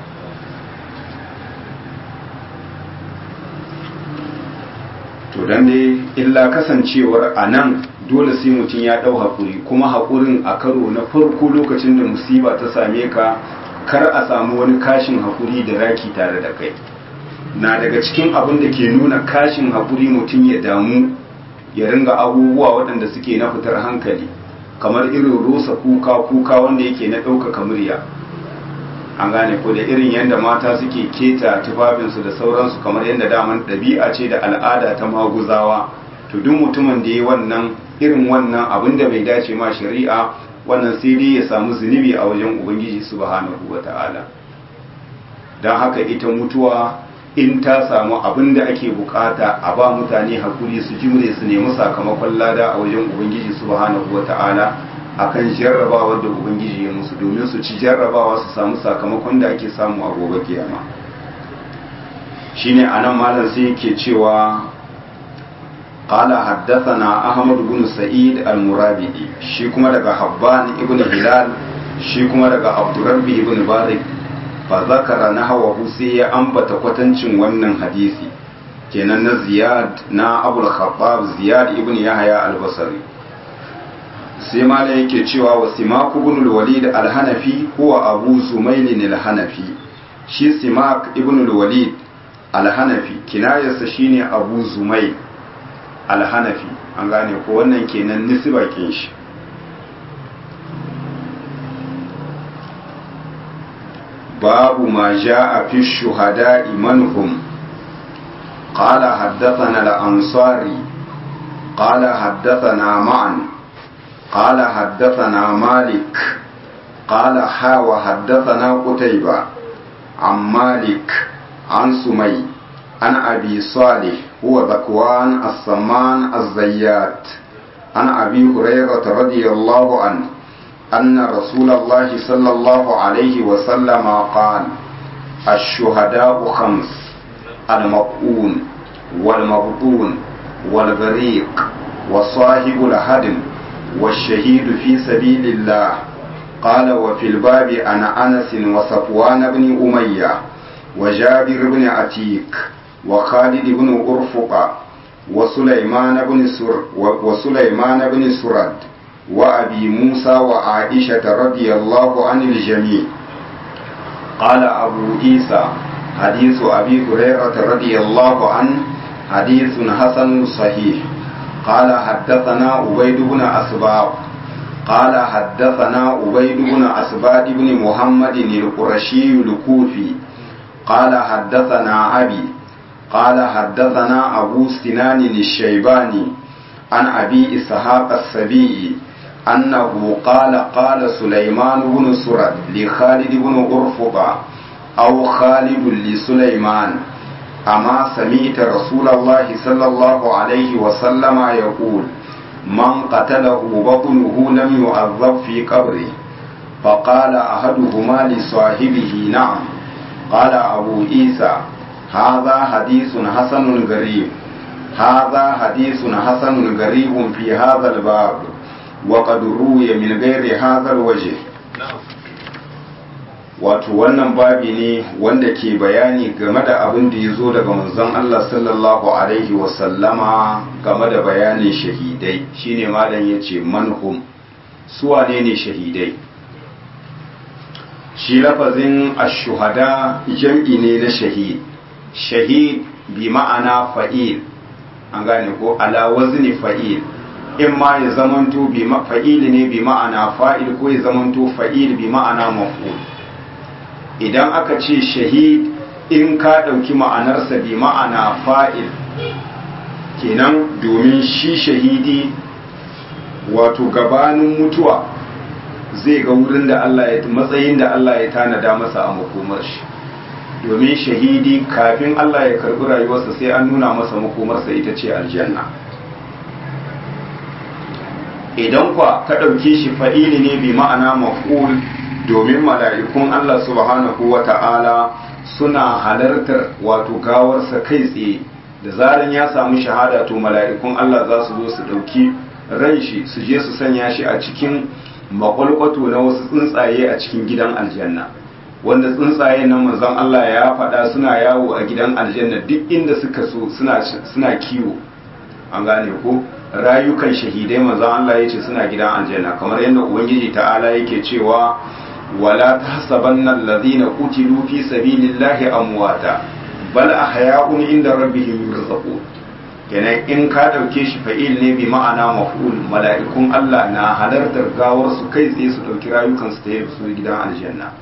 S1: to dan dai illa kasancewar a nan dole sai mutum ya ɗau haƙuri kuma haƙurin a karo na farko lokacin da musiba ta same ka kar a samu wani kashin haƙuri da raki tare da kai na daga cikin abin da ke nuna kashin haƙuri mutum ya damu ya ringa abubuwa waɗanda suke na fitar hankali kamar irin rusa kuka kuka wanda yake na ɗaukaka murya an gane ko da irin yadda mata suke keta tufafinsu da sauransu kamar yadda daman ɗabi'a ce da al'ada ta maguzawa to duk mutumin da ya wannan irin wannan abin da bai dace ma shari'a wannan sai dai ya samu zunubi a wajen ubangiji subhanahu wa ta'ala don haka ita mutuwa in ta samu abin da ake bukata a ba mutane hakuri su jimre su nemi sakamakon lada a wajen ubangiji subhanahu wata'ala akan jarrabawa da ubangiji ya musu domin su ci jarrabawa su samu sakamakon da ake samu a gobe kiyama shine anan malam sai yake cewa قال حدثنا أحمد بن سعيد المرابدي شي كما daga Habban ibn Hilal shi kuma daga Abdurrabbi ibn Barik fa zakara nahwahu sai ya ambata kwatancin wannan hadisi kenan na Ziyad na Abul Khattab Ziyad ibn Yahya al-Basri sai malam yake cewa wa Simak ibn al-Walid al-Hanafi huwa Abu Zumail al-Hanafi shi Simak ibn al-Walid al-Hanafi kinayarsa shine Abu Zumail alhanafi an gane ko wannan kenan nisbakin shi babu ma ja'a fi shuhada'i manhum قال حدثنا الأنصاري قال حدثنا معا قال حدثنا مالك قال حا وحدثنا قتيبة عن مالك عن سمي عن أبي صالح هو ذكوان السمان الزيات عن أبي هريرة رضي الله عنه أن رسول الله صلى الله عليه وسلم قال الشهداء خمس المقؤون والمبطون والغريق وصاحب الهدم والشهيد في سبيل الله قال وفي الباب عن أنس وصفوان بن أمية وجابر بن عتيك وخالد بن أرفق وسليمان بن سر وسليمان بن سرد وأبي موسى وعائشة رضي الله عن الجميع قال أبو عيسى حديث أبي هريرة رضي الله عنه حديث حسن صحيح قال حدثنا عبيد بن أسباب قال حدثنا عبيد بن أسباب بن محمد القرشي الكوفي قال حدثنا أبي قال حدثنا أبو سنان الشيباني عن أبي إسحاق السبيعي أنه قال قال سليمان بن سرد لخالد بن أرفقة أو خالد لسليمان أما سمعت رسول الله صلى الله عليه وسلم يقول من قتله بطنه لم يعذب في قبره فقال أحدهما لصاحبه نعم قال أبو عيسى هذا حديث حسن غريب هذا حديث حسن غريب في هذا الباب وقد روي من غير هذا الوجه wato wannan babi ne wanda ke bayani game da abin da ya zo daga manzon Allah sallallahu alaihi wasallama game da bayanin shahidai shine malam ya ce manhum suwane ne shahidai shi lafazin ashuhada jam'i ne na shahid shahid bi ma'ana fa'il an gane ko ala wazni fa'il in ma ya zamanto bi fa'il ne bi ma'ana fa'il ko ya zamanto fa'il bi ma'ana maf'ul idan aka ce shahid in ka ɗauki ma'anarsa bi ma'ana fa'il kenan domin shi shahidi wato gabanin mutuwa zai ga wurin da Allah ya matsayin da Allah ya tanada masa a makomar shi domin shahidi kafin Allah ya karbi rayuwarsa sai an nuna masa makomarsa ita ce aljanna idan kwa ka ɗauke shi fa'ili ne bi ma'ana maf'ul domin mala'ikun Allah subhanahu wa ta'ala suna halartar wato gawarsa kai tsaye da zaran ya samu shahada to mala'ikun Allah za su zo su ɗauki ran shi su je su sanya shi a cikin makwalkwato na wasu tsuntsaye a cikin gidan aljanna wanda tsuntsaye nan manzon Allah ya faɗa suna yawo a gidan aljanna duk inda suka so suna kiwo an gane ko rayukan shahidai manzon Allah ya ce suna gidan aljanna kamar yadda ubangiji ta'ala yake cewa wala tahsabanna alladhina qutilu fi sabilillahi amwata bal ahya'un inda rabbihim yurzaqun kenan in ka dauke shi fa'il ne bi ma'ana maf'ul mala'ikun Allah na halartar gawar su kai tsaye su dauki rayukan su ta su gidan aljanna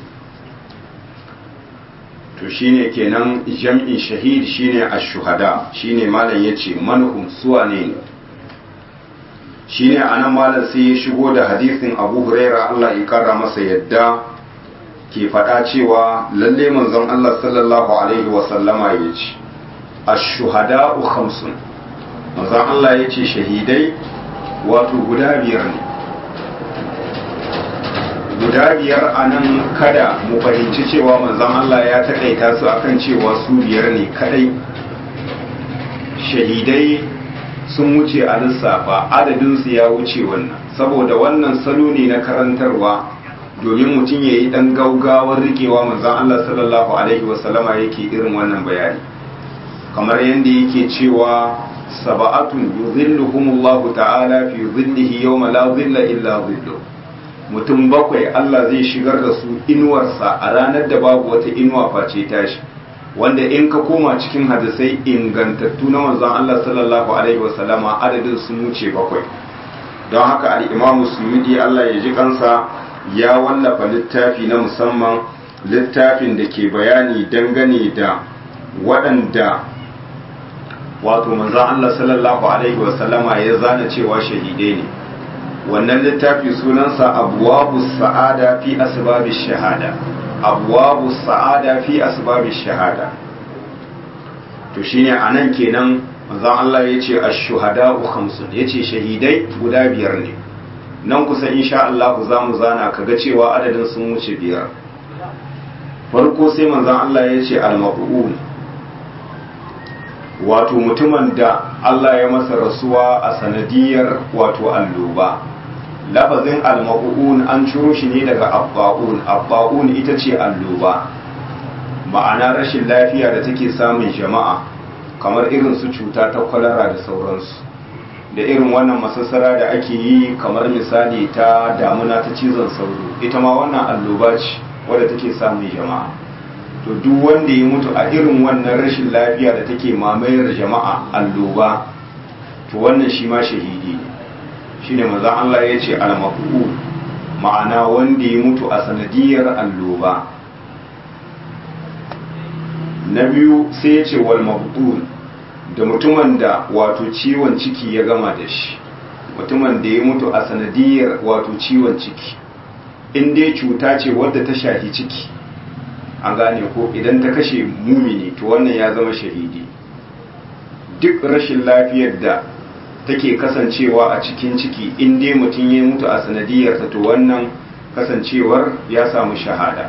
S1: to shine kenan jam'in shahid shine ash-shuhada shine malam yace manhum suwa ne shine anan malam sai ya shigo da hadisin Abu Huraira Allah ya kara masa yadda ke faɗa cewa lalle manzon Allah sallallahu alaihi wa sallama yace ash-shuhada'u khamsun manzon Allah yace shahidai wato guda biyar ne guda biyar a nan kada mu fahimci cewa manzon Allah ya taƙaita su akan cewa su biyar ne kadai shahidai sun wuce a lissafa adadinsu ya wuce wannan saboda wannan salo ne na karantarwa domin mutum ya yi ɗan gaugawar rikewa manzan Allah sallallahu Alaihi wasallama yake irin wannan bayani kamar yadda yake cewa saba'atun yuzilluhumullahu ta'ala fi zillihi yawma la zilla illa zillu mutum bakwai Allah zai shigar da su inuwarsa a ranar da babu wata inuwa face tashi wanda in ka koma cikin hadisai ingantattu na manzon Allah sallallahu alaihi wasallama adadin sun wuce bakwai don haka al-Imam Suyudi Allah ya ji kansa ya wallafa littafi na musamman littafin da ke bayani dangane da waɗanda wato manzon Allah sallallahu alaihi wasallama ya zana cewa shahidai ne wannan littafi sunansa abwabu sa'ada fi asbabish shahada abwabu sa'ada fi asbabish shahada to shine anan kenan manzon Allah yace ash-shuhada'u khamsun yace shahidai guda biyar ne nan kusa insha Allah za mu zana kaga cewa adadin sun wuce biyar farko sai manzon Allah yace al-maqbul wato mutumin da Allah ya masa rasuwa a sanadiyar wato alloba lafazin almabu'un an ciro shi ne daga abba'un abba'un ita ce alloba ma'ana rashin lafiya da take samun jama'a kamar irin su cuta ta kwalara da sauransu da irin wannan masassara da ake yi kamar misali ta damuna ta cizon sauro ita ma wannan alloba ce wadda take samun jama'a to duk wanda ya mutu a irin wannan rashin lafiya da take mamayar jama'a alloba to wannan shi ma shahidi ne shine manzon Allah ya ce al-maqbul ma'ana wanda ya mutu a sanadiyar alloba na biyu sai ya ce wal maqbul da mutumin da wato ciwon ciki ya gama da shi mutumin da ya mutu a sanadiyar wato ciwon ciki in dai cuta ce wadda ta shafi ciki an gane ko idan ta kashe mumini to wannan ya zama shahidi duk rashin lafiyar da take kasancewa a cikin ciki in dai mutum ya mutu a sanadiyarta to wannan kasancewar ya samu shahada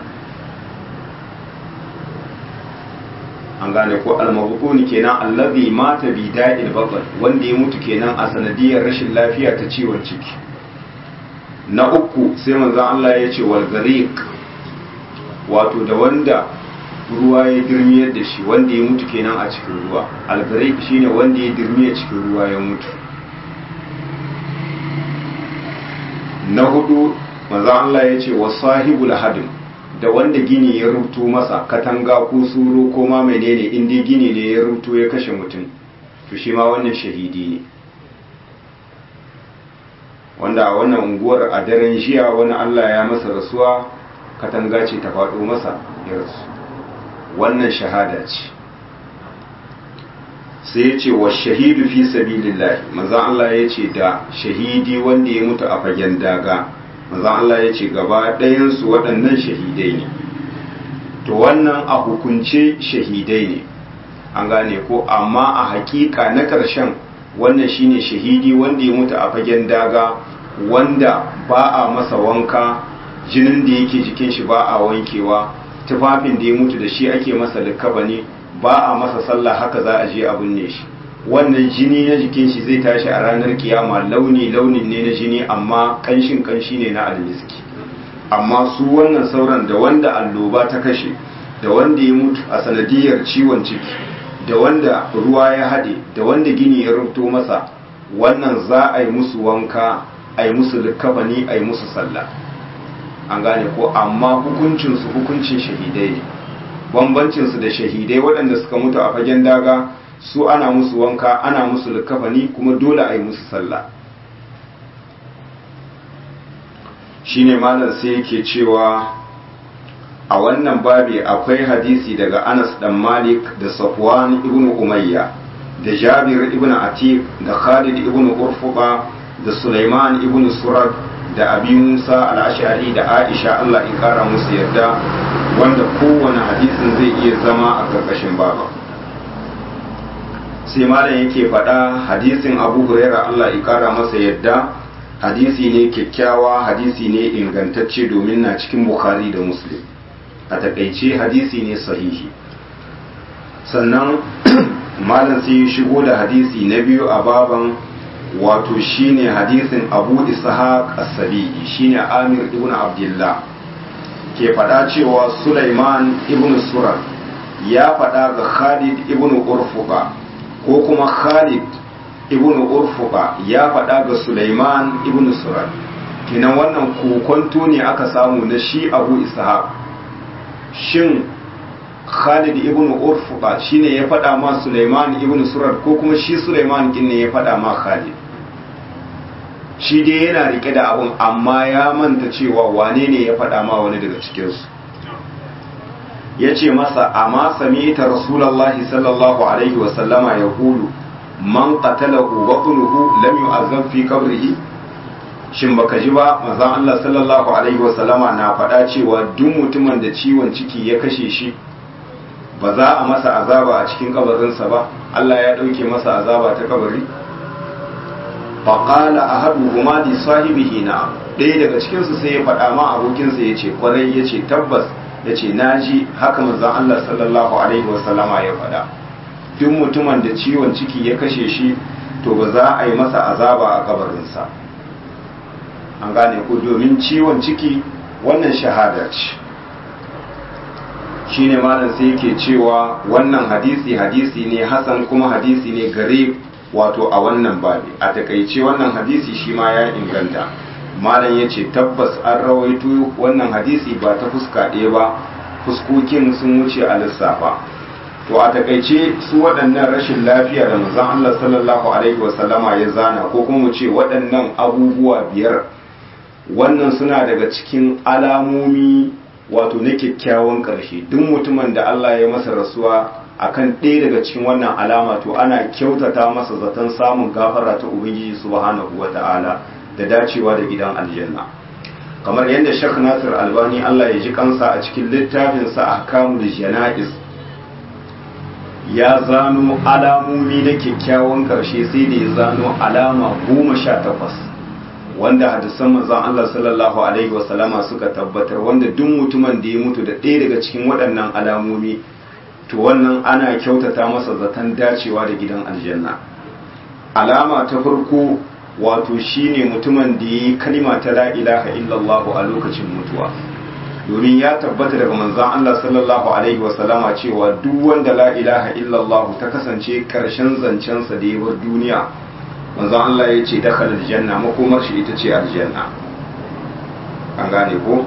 S1: an gane ko almabukuni kenan allazi mata bi da'il batal wanda ya mutu kenan a sanadiyar rashin lafiya ta ciwon ciki na uku sai manzon Allah ya ce wal gariq wato da wanda ruwa ya girmiyar da shi wanda ya mutu kenan a cikin ruwa algarik shine wanda ya girmiya cikin ruwa ya mutu na hudu manzon Allah ya ce wa sahibul hadim da wanda gini ya rubuto masa katanga ko suro ko ma menene in dai gini ne ya rubuto ya kashe mutum to shi ma wannan shahidi ne wanda a wannan unguwar a daren jiya wani Allah ya masa rasuwa katanga ce ta faɗo masa ya rasu wannan shahada ce sai ya ce wa shahidu fi sabilillahi maza Allah ya ce da shahidi wanda ya mutu a fagen daga maza Allah ya ce gaba ɗayansu waɗannan shahidai ne to wannan a hukunce shahidai ne an gane ko amma a hakika na ƙarshen wannan shine shahidi wanda ya mutu a fagen daga wanda ba a masa wanka jinin da yake jikin shi ba a wankewa tufafin da ya mutu da shi ake masa likabani ba a masa sallah haka za a je a binne shi wannan jini na jikin shi zai tashi a ranar kiyama launi launin ne na jini amma kanshin kanshi ne na almiski amma su wannan sauran da wanda alloba ta kashe da wanda ya mutu a sanadiyar ciwon ciki da wanda ruwa ya haɗe da wanda gini ya rubuto masa wannan za a yi musu wanka a yi musu likabani a yi musu sallah an gane ko amma hukuncinsu hukuncin shahidai ne bambancinsu da shahidai waɗanda suka mutu a fagen daga su ana musu wanka ana musu likafani kuma dole a yi musu sallah shine malam sai yake cewa a wannan babi akwai hadisi daga anas dan malik da safwan ibn umayya da jabir ibn atiq da khalid ibn urfuqa da sulaiman ibn surad da abi musa al-ash'ari da aisha Allah in kara musu yarda wanda kowane hadisin zai iya zama a karkashin baba sai malam yake faɗa hadisin abu huraira Allah in kara masa yadda hadisi ne kyakkyawa hadisi ne ingantacce domin na cikin bukhari da muslim a takaice hadisi ne sahihi sannan malam sai ya shigo da hadisi na biyu a baban wato shine hadisin abu ishaq as-sabi'i shine amir ibn abdullah ke faɗa cewa sulaiman ibn surar ya faɗa ga khalid ibn urfuqa ko kuma khalid ibn urfuqa ya faɗa ga sulaiman ibn surar kenan wannan kokonto ne aka samu na shi abu ishaq shin Khalid ibn Urfuqa shine ya faɗa ma Sulaiman ibn Surar ko kuma shi Sulaiman kin ne ya faɗa ma Khalid shi dai yana rike da abun amma ya manta cewa wane ne ya faɗa ma wani daga cikin su yace masa amma sami'ta rasulullahi sallallahu alaihi wa sallama yaqulu man qatalahu batnuhu lam yu'azzab fi qabrihi shin baka ji ba manzon Allah sallallahu alaihi wa sallama na faɗa cewa duk mutumin da ciwon ciki ya kashe shi ba za a masa azaba a cikin kabarinsa ba Allah ya ɗauke masa azaba ta kabari faƙala a haɗu kuma di sahibihi na ɗaya daga cikinsu sai ya faɗa ma abokinsa ya ce kwarai ya ce tabbas ya ce na ji haka manzan Allah sallallahu alaihi wasallama ya faɗa duk mutumin da ciwon ciki ya kashe shi to ba za a yi masa azaba a kabarinsa an gane ko domin ciwon ciki wannan shahada ce shine malam sai yake cewa wannan hadisi hadisi ne hasan kuma hadisi ne gare wato a wannan babi a takaice wannan hadisi shi ma ya inganta malam ya ce tabbas an rawaito wannan hadisi ba ta fuska ɗaya ba fuskokin sun wuce a lissafa to a takaice su waɗannan rashin lafiya da manzon Allah sallallahu alaihi wasallama ya zana ko kuma mu ce waɗannan abubuwa biyar wannan suna daga cikin alamomi wato na kyakkyawan ƙarshe duk mutumin da Allah ya masa rasuwa akan ɗaya daga cikin wannan alama to ana kyautata masa zaton samun gafara ta ubangiji subhanahu wata'ala da dacewa da gidan aljanna kamar yadda Sheikh Nasir Albani Allah ya ji kansa a cikin littafin sa Ahkamul Janaiz ya zano alamomi na kyakkyawan ƙarshe sai da ya zano alama goma sha takwas wanda hadisan manzon Allah sallallahu alaihi wasallama suka tabbatar wanda duk mutumin da ya mutu da ɗaya daga cikin waɗannan alamomi to wannan ana kyautata masa zaton dacewa da gidan aljanna alama ta farko wato shine mutumin da ya yi kalima ta la ilaha illallah a lokacin mutuwa domin ya tabbata daga manzon Allah sallallahu alaihi wasallama cewa duk wanda la ilaha illallah ta kasance karshen zancensa da ya bar duniya manzon Allah ya ce dakhala aljanna makomar shi ita ce aljanna an gane ko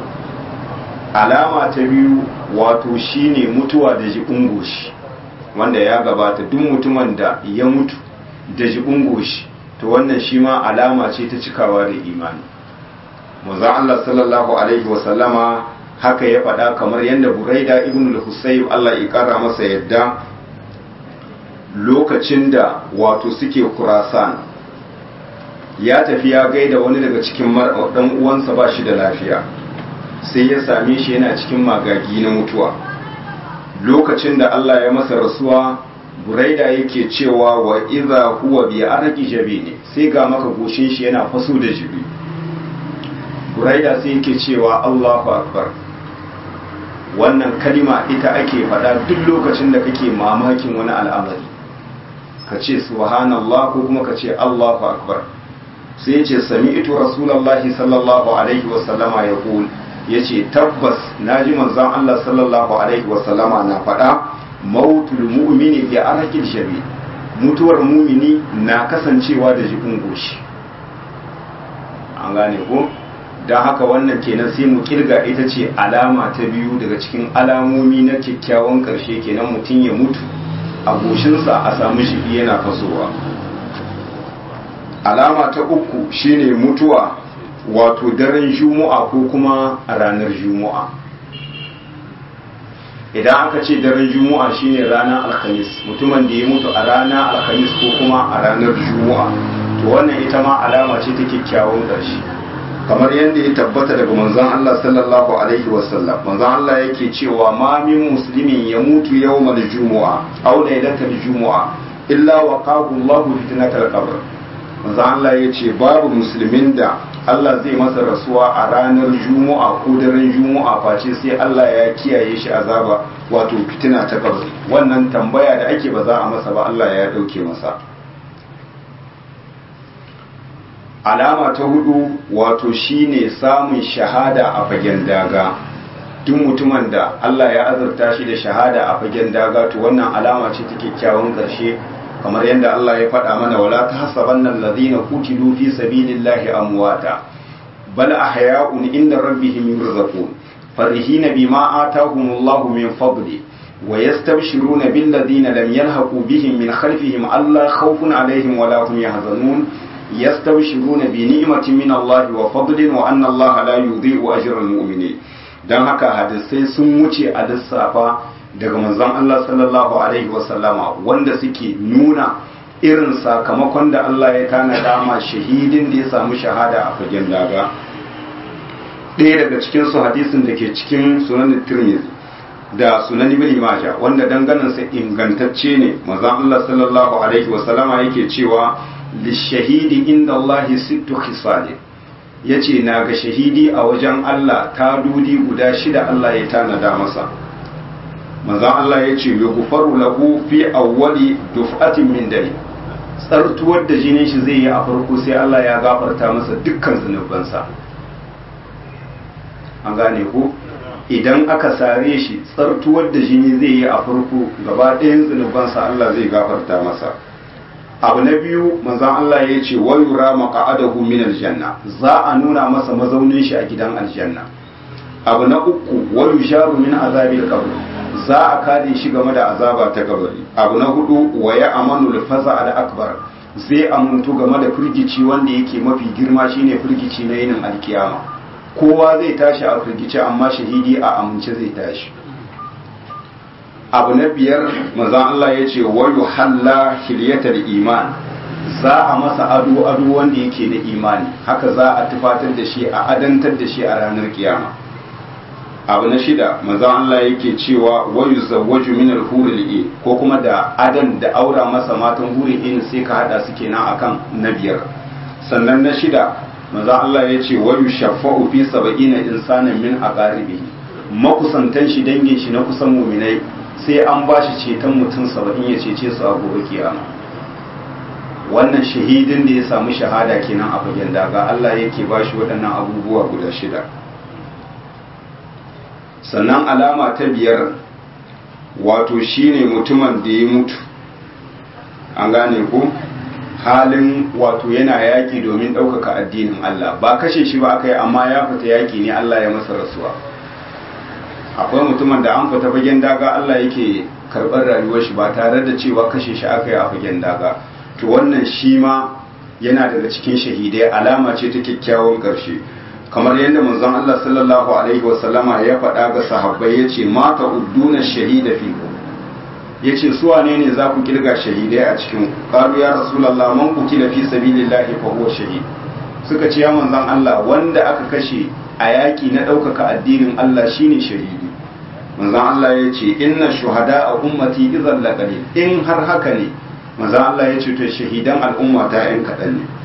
S1: alama ta biyu wato shine mutuwa da jibin goshi wanda ya gabata duk mutumin da ya mutu da jibin goshi to wannan shi ma alama ce ta cikawa da imani manzon Allah sallallahu alaihi wa sallama haka ya faɗa kamar yadda Buraida ibn al-Husayb Allah ya kara masa yadda lokacin da wato suke Khurasan ya tafi ya gaida wani daga cikin dan uwansa ba shi da lafiya sai ya same shi yana cikin magagi na mutuwa lokacin da Allah ya masa rasuwa buraida yake cewa wa idza huwa bi arqi jabini sai ga maka goshin shi yana faso da jibi buraida sai yake cewa Allahu akbar wannan kalima ita ake faɗa duk lokacin da kake mamakin wani al'amari ka ce subhanallah ko kuma ka ce Allahu akbar sai ce sami'tu rasulullahi sallallahu alaihi wa sallama yaqul yace tabbas naji manzon Allah sallallahu alaihi wa sallama na faɗa mautul mu'mini bi arqil shabi mutuwar mumini na kasancewa da jikin goshi an gane ko don haka wannan kenan sai mu kirga ita ce alama ta biyu daga cikin alamomi na kyakkyawan ƙarshe kenan mutum ya mutu a goshinsa a samu shi yana fasowa alama ta uku shine mutuwa wato daren juma'a ko kuma a ranar juma'a idan aka ce daren juma'a shine ranar alhamis mutumin da ya mutu a ranar alhamis ko kuma a ranar juma'a to wannan ita ma alama ce ta kyakkyawan ƙarshe kamar yadda ya tabbata daga manzon Allah sallallahu alaihi wasallam manzon Allah yake cewa ma min muslimin ya mutu yawmal jumu'a aw lailatal jumu'a illa waqahu Allahu fitnatal qabr manzo Allah ya ce babu musulmin da Allah zai masa rasuwa a ranar juma'a ko daren juma'a face sai Allah ya kiyaye shi azaba wato fitina ta kabari wannan tambaya da ake ba za a masa ba Allah ya dauke masa alama ta hudu wato shine samun shahada a fagen daga duk mutumin da Allah ya azurta shi da shahada a fagen daga to wannan alama ce ta kyakkyawan ƙarshe kamar yadda Allah ya faɗa mana wala tahsabanna alladhina qutilu fi sabilillahi amwata bal ahya'un inda rabbihim yurzaqun farihina bima atahumullahu min fadli wa yastabshiruna bil ladina lam yalhaqu bihim min khalfihim alla khawfun alaihim wala hum yahzanun yastabshiruna bi ni'matin min Allah wa fadlin wa anna Allah la yudhi'u ajra al mu'minin dan haka hadisai sun wuce a lissafa daga manzon Allah sallallahu alaihi wasallama wanda suke nuna irin sakamakon da Allah ya tanada ma shahidin da ya samu shahada a fagen daga ɗaya daga cikin su hadisin da ke cikin sunan Tirmidhi da sunan Ibn Majah wanda danganan sa ingantacce ne manzon Allah sallallahu alaihi wasallama yake cewa lishahidi inda Allah sittu khisal yace na ga shahidi a wajen Allah ta dudi guda shida Allah ya tanada masa manzon Allah ya ce ya gufaru lahu fi awwali duf'atin min dare tsartuwar da jinin shi zai yi a farko sai Allah ya gafarta masa dukkan zunubansa an gane ko idan aka sare shi tsartuwar da jini zai yi a farko gaba ɗayan zunubansa Allah zai gafarta masa abu na biyu manzon Allah ya ce wa yura maqa'adahu min aljanna za a nuna masa mazaunin shi a gidan aljanna abu na uku wa yusharu min azabil qabr za a kare shi game da azaba ta kabari abu na hudu wa ya amanu al-faza al-akbar zai amuntu game da firgici wanda yake mafi girma shine firgici na yinin alkiyama kowa zai tashi a firgici amma shahidi a amince zai tashi abu na biyar maza Allah ya ce wa yuhalla hilyatal iman za a masa ado ado wanda yake da imani haka za a tufatar da shi a adantar da shi a ranar kiyama abu na shida maza Allah yake cewa wayu zawwaju min al-huril in ko kuma da adan da aura masa matan huril in sai ka hada su kenan akan na biyar sannan na shida maza Allah ya ce wayu shafa'u fi sab'ina insanin min aqaribihi makusantan shi dangin shi na kusan muminai sai an ba shi ceton mutum saba'in ya cece su a gobe kiyama wannan shahidin da ya samu shahada kenan a fagen daga Allah yake ba shi waɗannan abubuwa guda shida sannan alama ta biyar wato shine mutumin da ya mutu an gane ko halin wato yana yaƙi domin ɗaukaka addinin Allah ba kashe shi ba aka yi amma ya fita yaƙi ne Allah ya masa rasuwa akwai mutumin da an fita fagen daga Allah yake karɓar rayuwar shi ba tare da cewa kashe shi aka yi a fagen daga to wannan shi ma yana daga cikin shahidai alama ce ta kyakkyawan ƙarshe kamar yadda manzon Allah sallallahu alaihi wasallama ya faɗa ga sahabbai yace mata udduna shahida fi yace su wane ne za ku kirga shahidai a cikin qalu ya rasulullah man qutila fi sabilillahi fa huwa shahid suka ce ya manzon Allah wanda aka kashe a yaki na ɗaukaka addinin Allah shine shahidi manzon Allah ya ce inna shuhada a ummati idan laqalil in har haka ne manzon Allah ya ce to shahidan al'umma ta yan kaɗan ne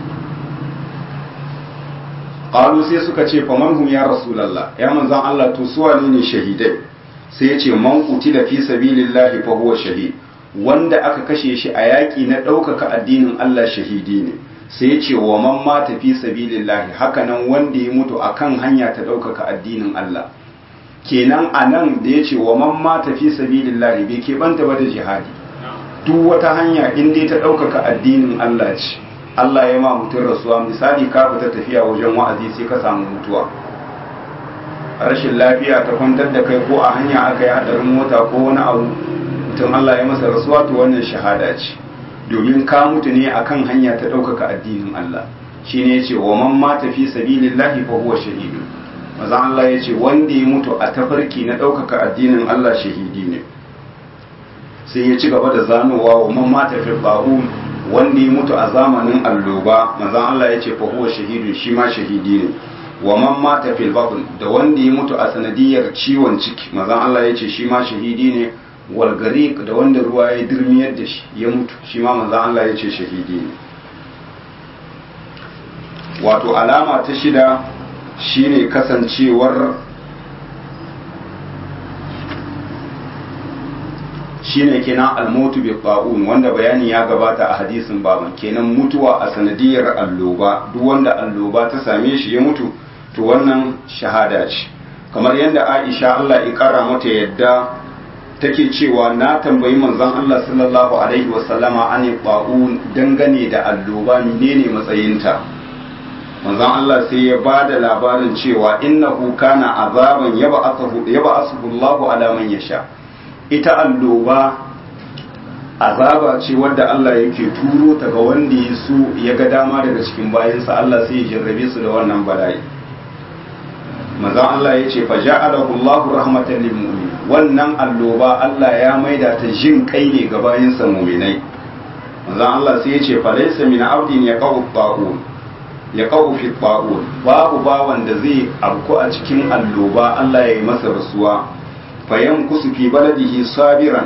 S1: qalu sai suka ce fa man hum ya rasulullah ya manzon Allah to su wane ne shahidai sai ya ce man qutila fi sabilillahi fa huwa shahid wanda aka kashe shi a yaki na ɗaukaka addinin Allah shahidi ne sai ya ce wa man mata fi sabilillahi hakanan wanda ya mutu akan hanya ta ɗaukaka addinin Allah kenan a nan da ya ce wa man mata fi sabilillahi bai keɓanta ba da jihadi duk wata hanya in dai ta ɗaukaka addinin Allah ce Allah ya ma mutum rasuwa misali ka fita tafiya wajen wa'azi sai ka samu mutuwa rashin lafiya ta kwantar da kai ko a hanya aka yi hadarin mota ko wani abu mutum Allah ya masa rasuwa to wannan shahada ce domin ka mutu ne akan hanya ta ɗaukaka addinin Allah shi ne ce wa man mata fi sabilillahi fa huwa shahidu maza Allah ya ce wanda ya mutu a tafarki na ɗaukaka addinin Allah shahidi ne sai ya ci gaba da zanowa wa man mata fi ba'un wanda ya mutu a zamanin alloba maza Allah ya ce fa huwa shahidu shi ma shahidi ne wa man mata fil batn da wanda ya mutu a sanadiyar ciwon ciki maza Allah ya ce shi ma shahidi ne walgarik da wanda ruwa ya dirmiyar da shi ya mutu shi ma manzan Allah ya ce shahidi ne wato alama ta shida shine kasancewar shine kenan almotu bi qa'un wanda bayani ya gabata a hadisin baban kenan mutuwa a sanadiyar alloba duk wanda alloba ta same shi ya mutu to wannan shahada ce kamar yadda Aisha Allah ya kara mata yadda take cewa na tambayi manzon Allah sallallahu alaihi wasallama an qa'un dangane da alloba menene matsayinta manzon Allah sai ya bada labarin cewa innahu kana azaban yab'athu yab'athu Allahu ala man yasha ita alloba azaba ce wadda Allah yake turo ta ga wanda ya so ya ga dama daga cikin bayansa Allah sai ya jarrabe su da wannan bala'i manzon Allah ya ce fa ja'alahu Allahu rahmatan lil mu'min wannan alloba Allah ya maida ta jin kai ne ga bayansa mu'minai manzon Allah sai ya ce fa laysa min abdin yaqaw ta'un yaqaw fi ta'un babu bawan da zai abku a cikin alloba Allah ya yi masa rasuwa fayan kusu fi baladihi sabiran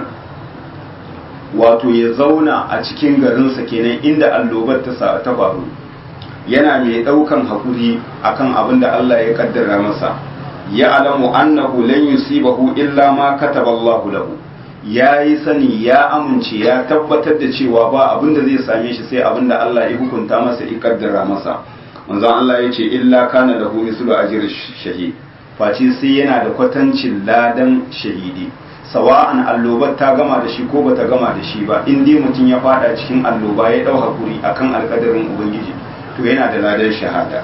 S1: wato ya zauna a cikin garinsa kenan inda allobar ta ta faru yana mai daukan hakuri akan abin da Allah ya kaddara masa ya alamu annahu lan yusibahu illa ma kataba Allah lahu ya yi sani ya amince ya tabbatar da cewa ba abin da zai same shi sai abin da Allah ya hukunta masa ya kaddara masa manzon Allah ya ce illa kana lahu mislu ajri shahid face sai yana da kwatancin ladan shahidi sawa'an allobar ta gama da shi ko bata gama da shi ba in dai mutum ya fada cikin alloba ya dau hakuri akan alkadarin ubangiji to yana da ladan shahada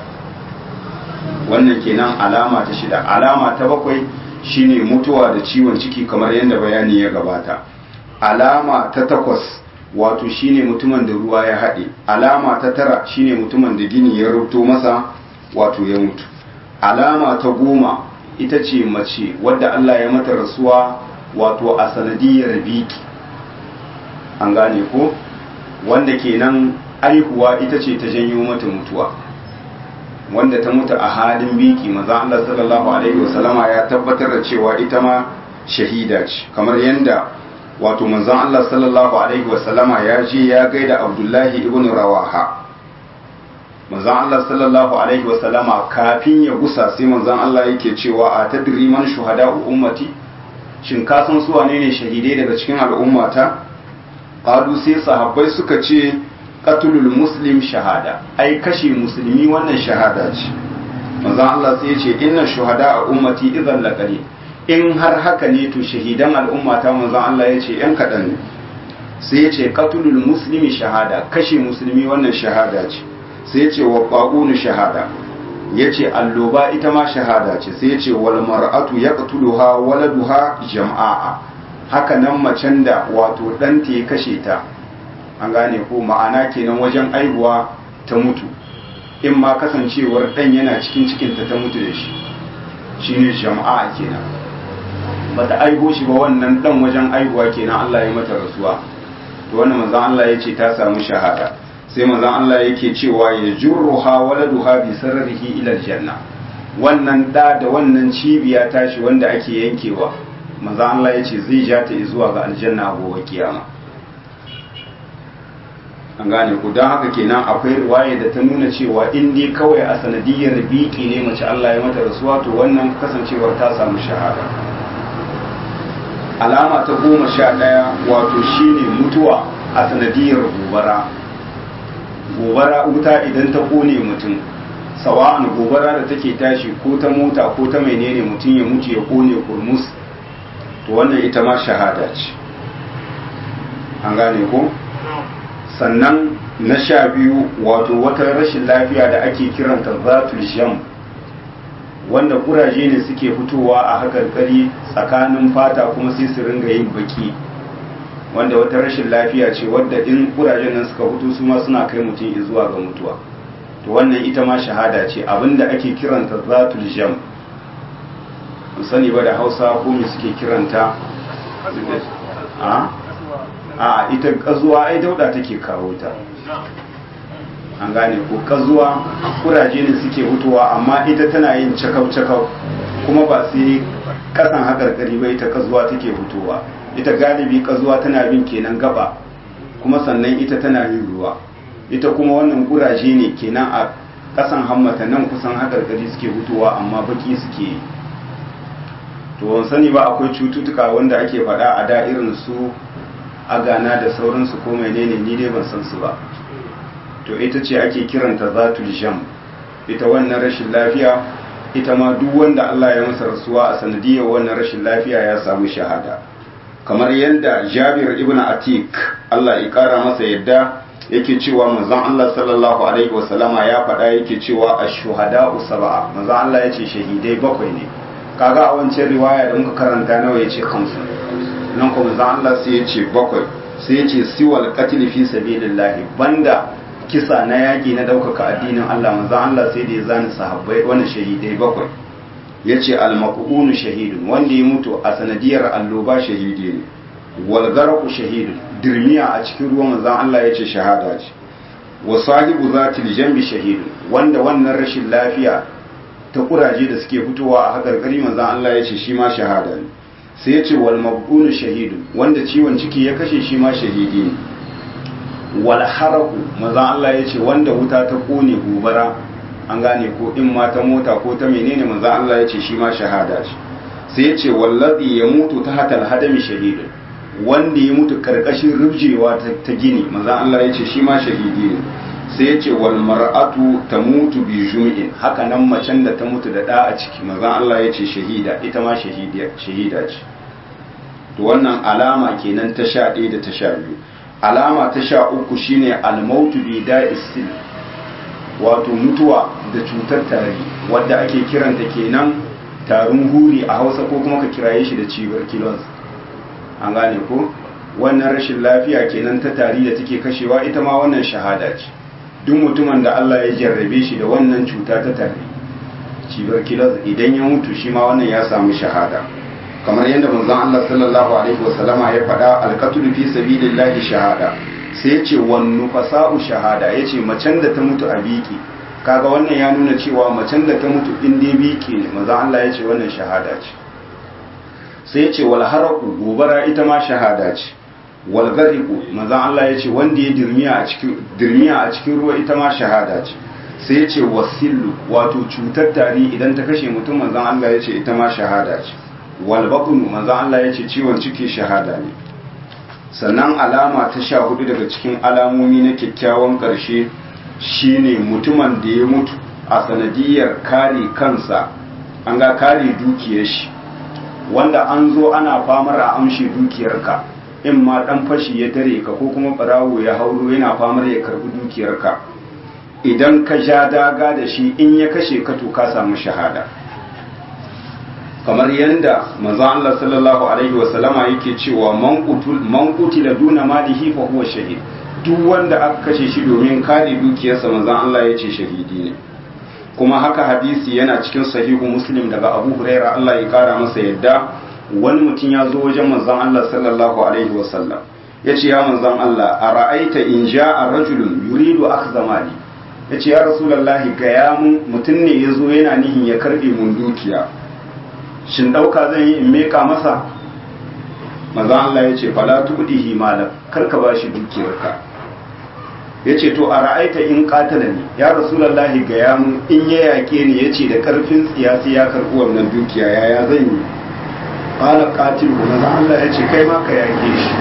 S1: wannan kenan alama ta shida alama ta bakwai shine mutuwa da ciwon ciki kamar yadda bayani ya gabata alama ta takwas wato shine mutumin da ruwa ya haɗe alama ta tara shine mutumin da gini ya rubuto masa wato ya mutu alama ta goma ita ce mace wadda Allah ya mata rasuwa wato a sanadiyar biki an gane ko wanda kenan aihuwa ita ce ta janyo mata mutuwa wanda ta mutu a halin biki maza Allah sallallahu alaihi wasallama ya tabbatar da cewa ita ma shahida ce kamar yadda wato manzon Allah sallallahu alaihi wasallama ya je ya gaida Abdullahi ibn Rawaha manzon Allah sallallahu alaihi wasallama kafin ya gusa sai manzon Allah yake cewa a tadri man shuhada ummati shin ka san su wane ne shahidai daga cikin al'ummata qalu sai sahabbai suka ce qatlul muslim shahada ai kashe musulmi wannan shahada ce manzon Allah sai ya ce inna shuhada a ummati idan laqali in har haka ne to shahidan al'ummata manzon Allah ya ce yan kadan ne sai ya ce qatlul muslimi shahada kashe musulmi wannan shahada ce sai ce wa ƙwaƙunu shahada ya ce alloba ita ma shahada ce sai ce wal mar'atu ya ƙatuluha waladuha jama'a haka nan macen da wato ɗanta ya kashe ta an gane ko ma'ana kenan wajen aihuwa ta mutu in ma kasancewar ɗan yana cikin cikinta ta mutu da shi shine jama'a kenan bata aiho shi ba wannan ɗan wajen aihuwa kenan Allah ya mata rasuwa to wannan manzon Allah ya ce ta samu shahada sai manzon Allah yake cewa ya jurruha waladuha bi sarrihi ila aljanna wannan da da wannan cibiya tashi wanda ake yankewa manzon Allah yace zai ja ta zuwa ga aljanna a gobe kiyama an gane ku don haka kenan akwai riwaya da ta nuna cewa in dai kawai a sanadiyar biki ne mace Allah ya mata rasuwa to wannan kasancewar ta samu shahada alama ta goma sha ɗaya wato shine mutuwa a sanadiyar gobara gobara wuta idan ta kone mutum sawa'an gobara da take tashi ko ta mota ko ta menene mutum ya mutu ya kone kurmus to wannan ita ma shahada ce an gane ko sannan na sha biyu wato wata rashin lafiya da ake kiranta zatul sham wanda kuraje ne suke fitowa a hakarkari tsakanin fata kuma sai su ringa yin baki wanda wata rashin lafiya ce wadda in kurajen nan suka fito su ma suna kai mutum zuwa ga mutuwa to wannan ita ma shahada ce abinda ake kiranta zatul jam sani ba da hausa ko me suke kiranta a a ita kazuwa ai dauda take kawo ta an gane ko kazuwa kuraje ne suke fitowa amma ita tana yin cakau-cakau kuma ba sai kasan hakarkari ba ita kazuwa take fitowa ita galibi kazuwa tana bin kenan gaba kuma sannan ita tana yin ruwa ita kuma wannan kuraje ne kenan a kasan hammata nan kusan hakarkari suke hutuwa amma baki suke yi to wani sani ba akwai cututtuka wanda ake faɗa a da irin su agana da sauransu ko menene ni dai ban san su ba to ita ce ake kiranta zatul jam ita wannan rashin lafiya ita ma duk wanda Allah ya masa rasuwa a sanadiyar wannan rashin lafiya ya samu shahada kamar yadda Jabir ibn Atik Allah ya kara masa yadda yake cewa manzon Allah sallallahu alaihi wasallama ya faɗa yake cewa ash-shuhada'u sab'a manzon Allah yace shahidai bakwai ne kaga a wancan riwaya da muka karanta nawa yace khamsu nan kuma manzon Allah sai yace bakwai sai yace siwal qatl fi sabilillah banda kisa na yaƙi na ɗaukaka addinin Allah manzon Allah sai da ya zani sahabbai wani shahidai bakwai yace al-maqunu shahidun wanda ya mutu a sanadiyar alloba shahidi ne wal gharqu shahidun dirmiya a cikin ruwan manzon Allah yace shahada ce wa sahibu zatil jambi shahidun wanda wannan rashin lafiya ta kuraje da suke fitowa a hakarkari manzon Allah yace shi ma shahada ne sai yace wal maqunu shahidun wanda ciwon ciki ya kashe shi ma shahidi ne wal haraku manzon Allah yace wanda wuta ta kone gobara an gane ko in ma ta mota ko ta menene manzon Allah yace shi ma shahada ce sai yace wallazi ya mutu ta hatal hadami shahidun wanda ya mutu karkashin rubjewa ta gini manzon Allah yace shi ma shahidi ne sai yace wal mar'atu tamutu bi jum'in haka nan macen da ta mutu da da a ciki manzon Allah yace shahida ita ma shahida shahida ce to wannan alama kenan ta sha ɗaya da ta sha biyu alama ta sha uku shine almautu bi da'isil wato mutuwa da cutar tari wadda ake kiranta kenan tarin huri a hausa ko kuma ka kiraye shi da tuberculosis an gane ko wannan rashin lafiya kenan ta tari da take kashewa ita ma wannan shahada ce duk mutumin da Allah ya jarrabe shi da wannan cuta ta tari tuberculosis idan ya mutu shi ma wannan ya samu shahada kamar yadda manzon Allah sallallahu alaihi wasallama ya faɗa alqatlu fi sabilillahi shahada sai yace wan nufasa'u shahada yace macen da ta mutu a biki kaga wannan ya nuna cewa macen da ta mutu in dai biki ne manzon Allah yace wannan shahada ce sai yace wal haraku gobara ita ma shahada ce wal gariqu manzon Allah yace wanda ya dirmiya a cikin dirmiya a cikin ruwa ita ma shahada ce sai yace wasillu wato cutar tari idan ta kashe mutum manzon Allah yace ita ma shahada ce walbakunu manzan Allah ya ce ciwon ciki shahada ne sannan alama ta sha hudu daga cikin alamomi na kyakkyawan ƙarshe shine mutumin da ya mutu a sanadiyar kare kansa an ga kare dukiyar shi wanda an zo ana famar a amshi dukiyarka in ma dan fashi ya tare ka ko kuma barawo ya hauro yana famar ya karbi dukiyarka idan ka ja daga da shi in ya kashe ka to ka samu shahada kamar yadda manzo Allah sallallahu alaihi wa sallama yake cewa man qutul man qutila duna malihi fa huwa shahid duk wanda aka kashe shi domin kare dukiyarsa manzo Allah yace shahidi ne kuma haka hadisi yana cikin sahihu muslim daga Abu Huraira Allah ya kara masa yadda wani mutum ya zo wajen manzon Allah sallallahu alaihi wa sallam yace ya manzon Allah ara'aita in ja'a rajulun yuridu akhdha mali yace ya rasulullahi ga ya mutum ne yazo yana nihin ya karbe mun dukiya shin ɗauka zan yi in meka masa maza Allah ya ce fala tudihi malam karka ba shi dukiyarka ya ce to a ra'aita in katala ne ya rasulallahi ga ya mun in ya yaƙe ni ya ce da ƙarfin siyasi ya karɓi wannan dukiya yaya zan yi ƙala ƙatilu maza Allah ya ce kai ma ka yaƙe shi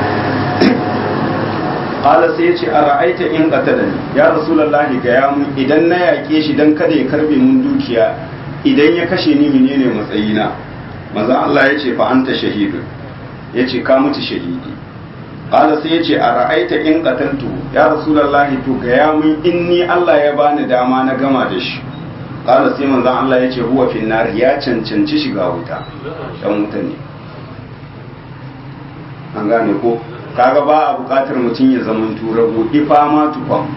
S1: ƙala sai ya ce a ra'aita in katala ne ya rasulallahi ga ya mun idan na yaƙe shi don kada ya karɓe mun dukiya idan ya kashe ni menene matsayina maza Allah ya ce fa anta shahidu ya ce ka mutu shahidi qala sai ya ce a ra'aita in qataltu ya rasulullahi to ga ya mun in ni Allah ya bani dama na gama da shi qala sai manzo Allah ya ce huwa fin nar ya cancanci shiga wuta dan wuta ne an gane ko kaga ba a bukatar mutum ya zama turago ifa ma tukwan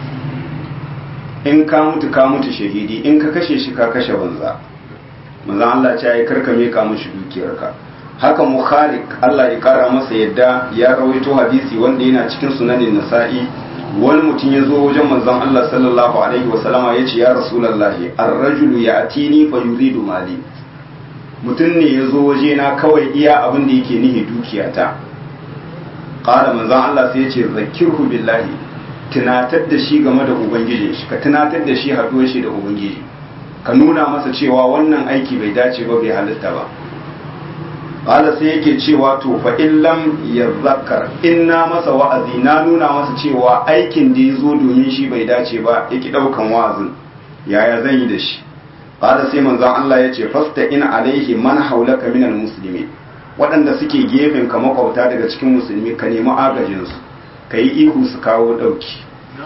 S1: in ka mutu ka mutu shahidi in ka kashe shi ka kashe banza manzon Allah ce ya karkame ka mushi dukiyarka haka mukhalik Allah ya kara masa yadda ya rawaito hadisi wanda yana cikin sunanin nasa'i wani mutum ya zo wajen manzon Allah sallallahu alaihi wasallama ya ce ya rasulullahi ar-rajulu ya'tini fa yuridu mali mutum ne ya zo waje na kawai iya abin da yake nihi dukiyata qala manzon Allah sai ya ce zakirhu billahi tunatar da shi game da ubangijin shi ka tunatar da shi haɗuwar shi da ubangiji ka nuna masa cewa wannan aiki bai dace ba bai halitta ba qala sai yake cewa to fa in lam yazakkar in na masa wa'azi na nuna masa cewa aikin da ya zo domin shi bai dace ba yake daukan wa'azin yaya zan yi da shi qala sai manzon Allah ya ce fasta in alaihi man haulaka minal muslimin waɗanda suke gefen ka makwauta daga cikin musulmi ka nemi agajin su ka yi ihu su kawo ɗauki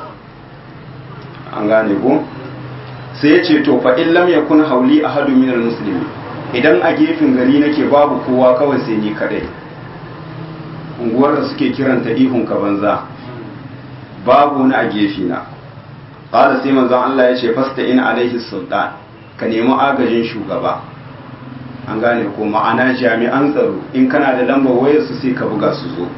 S1: an gane ko sai ya ce to fa in lam yakun hauli ahadu minal muslimin idan a gefen gari nake babu kowa kawai sai ni kadai unguwar da suke kiranta ihun ka banza babu wani a gefe na qala sai manzon Allah ya ce fasta in alaihi sultan ka nemi agajin shugaba an gane ko ma'ana jami'an tsaro in kana da lambar wayar su sai ka buga su zo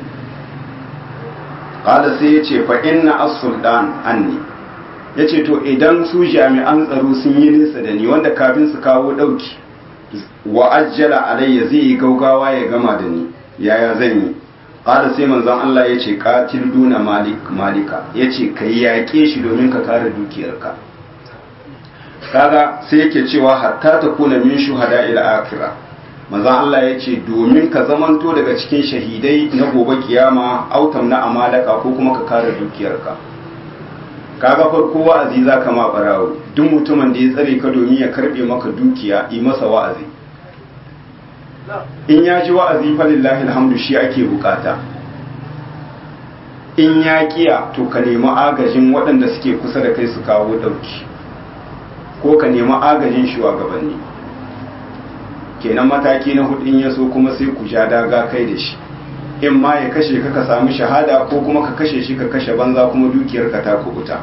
S1: qala sai ya ce fa inna as-sultan anni yace to idan su jami'an tsaro sun yi nisa da ni wanda kafin su kawo dauki wa ajjala alayya zai yi gaugawa ya gama da ni yaya zan yi qala sai manzon Allah yace qatil duna malik malika yace kai yaƙe shi domin ka kare dukiyarka kaga sai yake cewa hatta ta kuna min shuhada ila akhirah manzon Allah yace domin ka zamanto daga cikin shahidai na gobe kiyama autam na amalaka ko kuma ka kare dukiyarka kaga farko wa'azi za ka ma barawo duk mutumin da ya tsare ka domin ya karbe maka dukiya yi masa wa'azi in ya ji wa'azi fa lillahi alhamdu shi ake bukata in ya kiya to ka nemi agajin waɗanda suke kusa da kai su kawo ɗauki ko ka nemi agajin shugabanni kenan mataki na hudu in ya so kuma sai ku ja daga kai da shi in ma ya kashe ka ka samu shahada ko kuma ka kashe shi ka kashe banza kuma dukiyar ka ta kubuta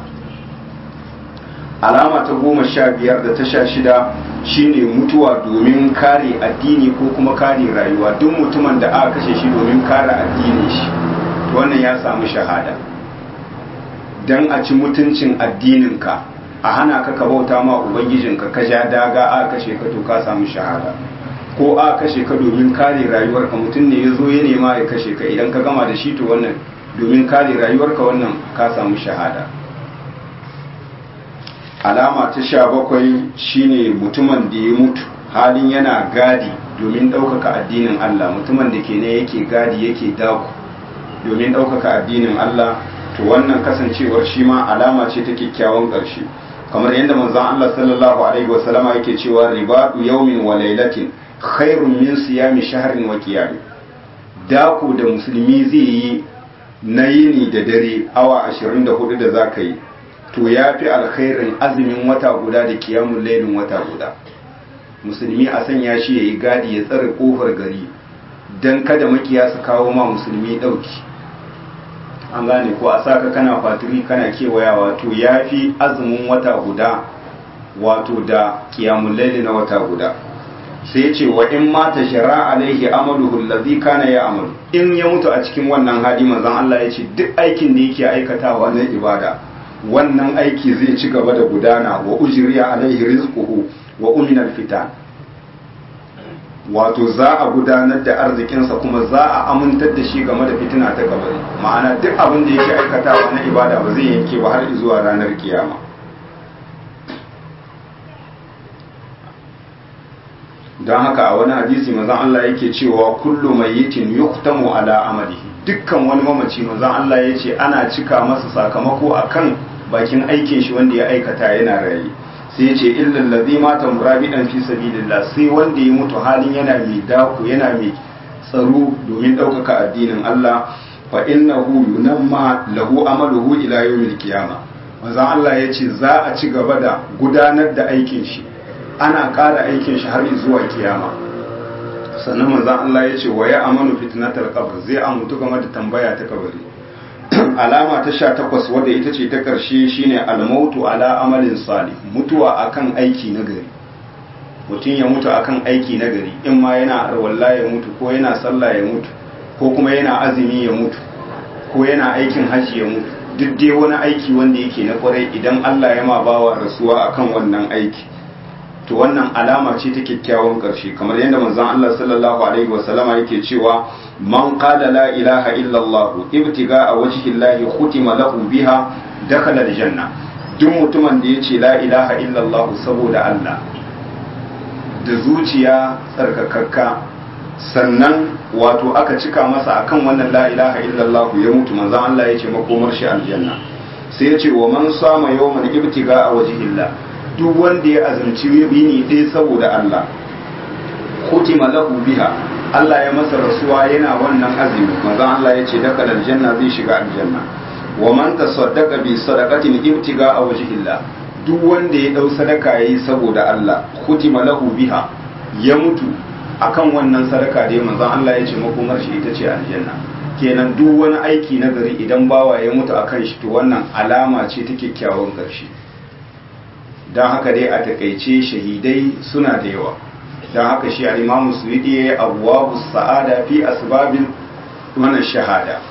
S1: alama ta goma sha biyar da ta sha shida shine mutuwa domin kare addini ko kuma kare rayuwa duk mutumin da aka kashe shi domin kare addinin shi wannan ya samu shahada dan a ci mutuncin addininka a hana ka ka bauta ma ubangijinka ka ja daga aka kashe ka to ka samu shahada ko a kashe ka domin kare rayuwarka mutum ne ya zo ya nema ya kashe ka idan ka gama da shi to wannan domin kare rayuwarka wannan ka samu shahada alama ta sha bakwai shine mutumin da ya mutu halin yana gadi domin ɗaukaka addinin Allah mutumin da ke ne yake gadi yake daku domin ɗaukaka addinin Allah to wannan kasancewar shi ma alama ce ta kyakkyawan ƙarshe kamar yadda manzon Allah sallallahu alaihi wasallama yake cewa ribadu yawmin wa lailatin khairun min siyami shahrin wa qiyam dako da musulmi zai yi na yini da dare awa 24 da zaka yi to yafi alkhairin azumin wata guda da qiyamul lailin wata guda musulmi a sanya shi yayi gadi ya tsare kofar gari dan kada makiya su kawo ma musulmi dauki an gane ko a saka kana fatiri kana kewayawa to yafi azumin wata guda wato da qiyamul laili na wata guda sai ce wa in mata shara alaihi amaluhu allazi kana ya amalu in ya mutu a cikin wannan hali manzon Allah ya ce duk aikin da yake aikatawa na ibada wannan aiki zai ci gaba da gudana wa ujriya alaihi rizquhu wa umina fitan wato za a gudanar da arzikinsa kuma za a amintar da shi game da fitina ta kabari ma'ana duk abin da yake aikatawa na ibada ba zai yanke ba har zuwa ranar kiyama don haka a wani hadisi mazan Allah yake cewa kullu mayyitin yuhtamu ala amalihi dukkan wani mamaci mazan Allah ya ce ana cika masa sakamako akan bakin aikin shi wanda ya aikata yana raye sai ya ce illal ladhi mata murabidan fi sabilillah sai wanda ya mutu halin yana mai dako yana mai tsaro domin ɗaukaka addinin Allah fa innahu yunamma lahu amaluhu ila yawmil qiyamah manzon Allah ya ce za a ci gaba da gudanar da aikin shi ana ƙara aikin shi har zuwa kiyama sannan manzon Allah ya ce wa ya amanu fitnatal qabr zai amutu game da tambaya ta kabari alama ta sha takwas wadda ita ce ta ƙarshe shine almautu ala amalin salih mutuwa akan aiki na gari mutum ya mutu akan aiki na gari in ma yana arwalla ya mutu ko yana sallah ya mutu ko kuma yana azumi ya mutu ko yana aikin hajji ya mutu duk dai wani aiki wanda yake na kwarai idan Allah ya ma bawa rasuwa akan wannan aiki to wannan alama ce ta kyakkyawan ƙarshe kamar yadda manzon Allah sallallahu alaihi wasallama yake cewa man qala la ilaha illa Allah ibtiga'a wajhi Allah khutima lahu biha dakhala aljanna duk mutumin da yace la ilaha illallah saboda Allah da zuciya tsarkakakka sannan wato aka cika masa akan wannan la ilaha illallah ya mutu manzon Allah yace makomar shi aljanna sai yace wa man sama yawman ibtiga a wajhillah duk wanda ya azumci yini ɗaya saboda Allah kutima lahu biha Allah ya masa rasuwa yana wannan azumi manzon Allah ya ce daga aljanna zai shiga aljanna wa man tasaddaqa bi sadaqatin ibtiga a wajhillah duk wanda ya dau sadaka yayi saboda Allah kutima lahu biha ya mutu akan wannan sadaka da manzon Allah ya ce makomar shi ita ce aljanna kenan duk wani aiki na gari idan bawa ya mutu akan shi to wannan alama ce ta kyakkyawan ƙarshe don haka dai a takaice shahidai suna da yawa don haka shi al'imamu suwidi ya yi abuwa sa'ada fi asbabin wannan shahada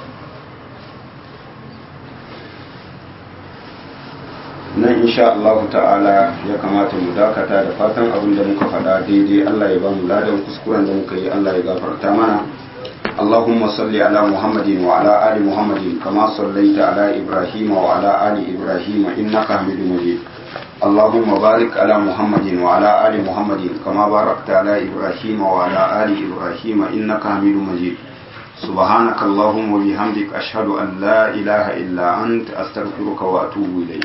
S1: nan insha Allah ta'ala ya kamata mu dakata da fatan abin da muka faɗa daidai Allah ya ba mu ladan kuskuren da muka yi Allah ya gafarta mana اللهم صل على محمد وعلى آل محمد كما صليت على إبراهيم وعلى آل إبراهيم إنك حميد مجيد اللهم بارك على محمد وعلى آل محمد كما باركت على إبراهيم وعلى آل إبراهيم إنك حميد مجيد سبحانك اللهم وبحمدك أشهد أن لا إله إلا أنت أستغفرك وأتوب إليك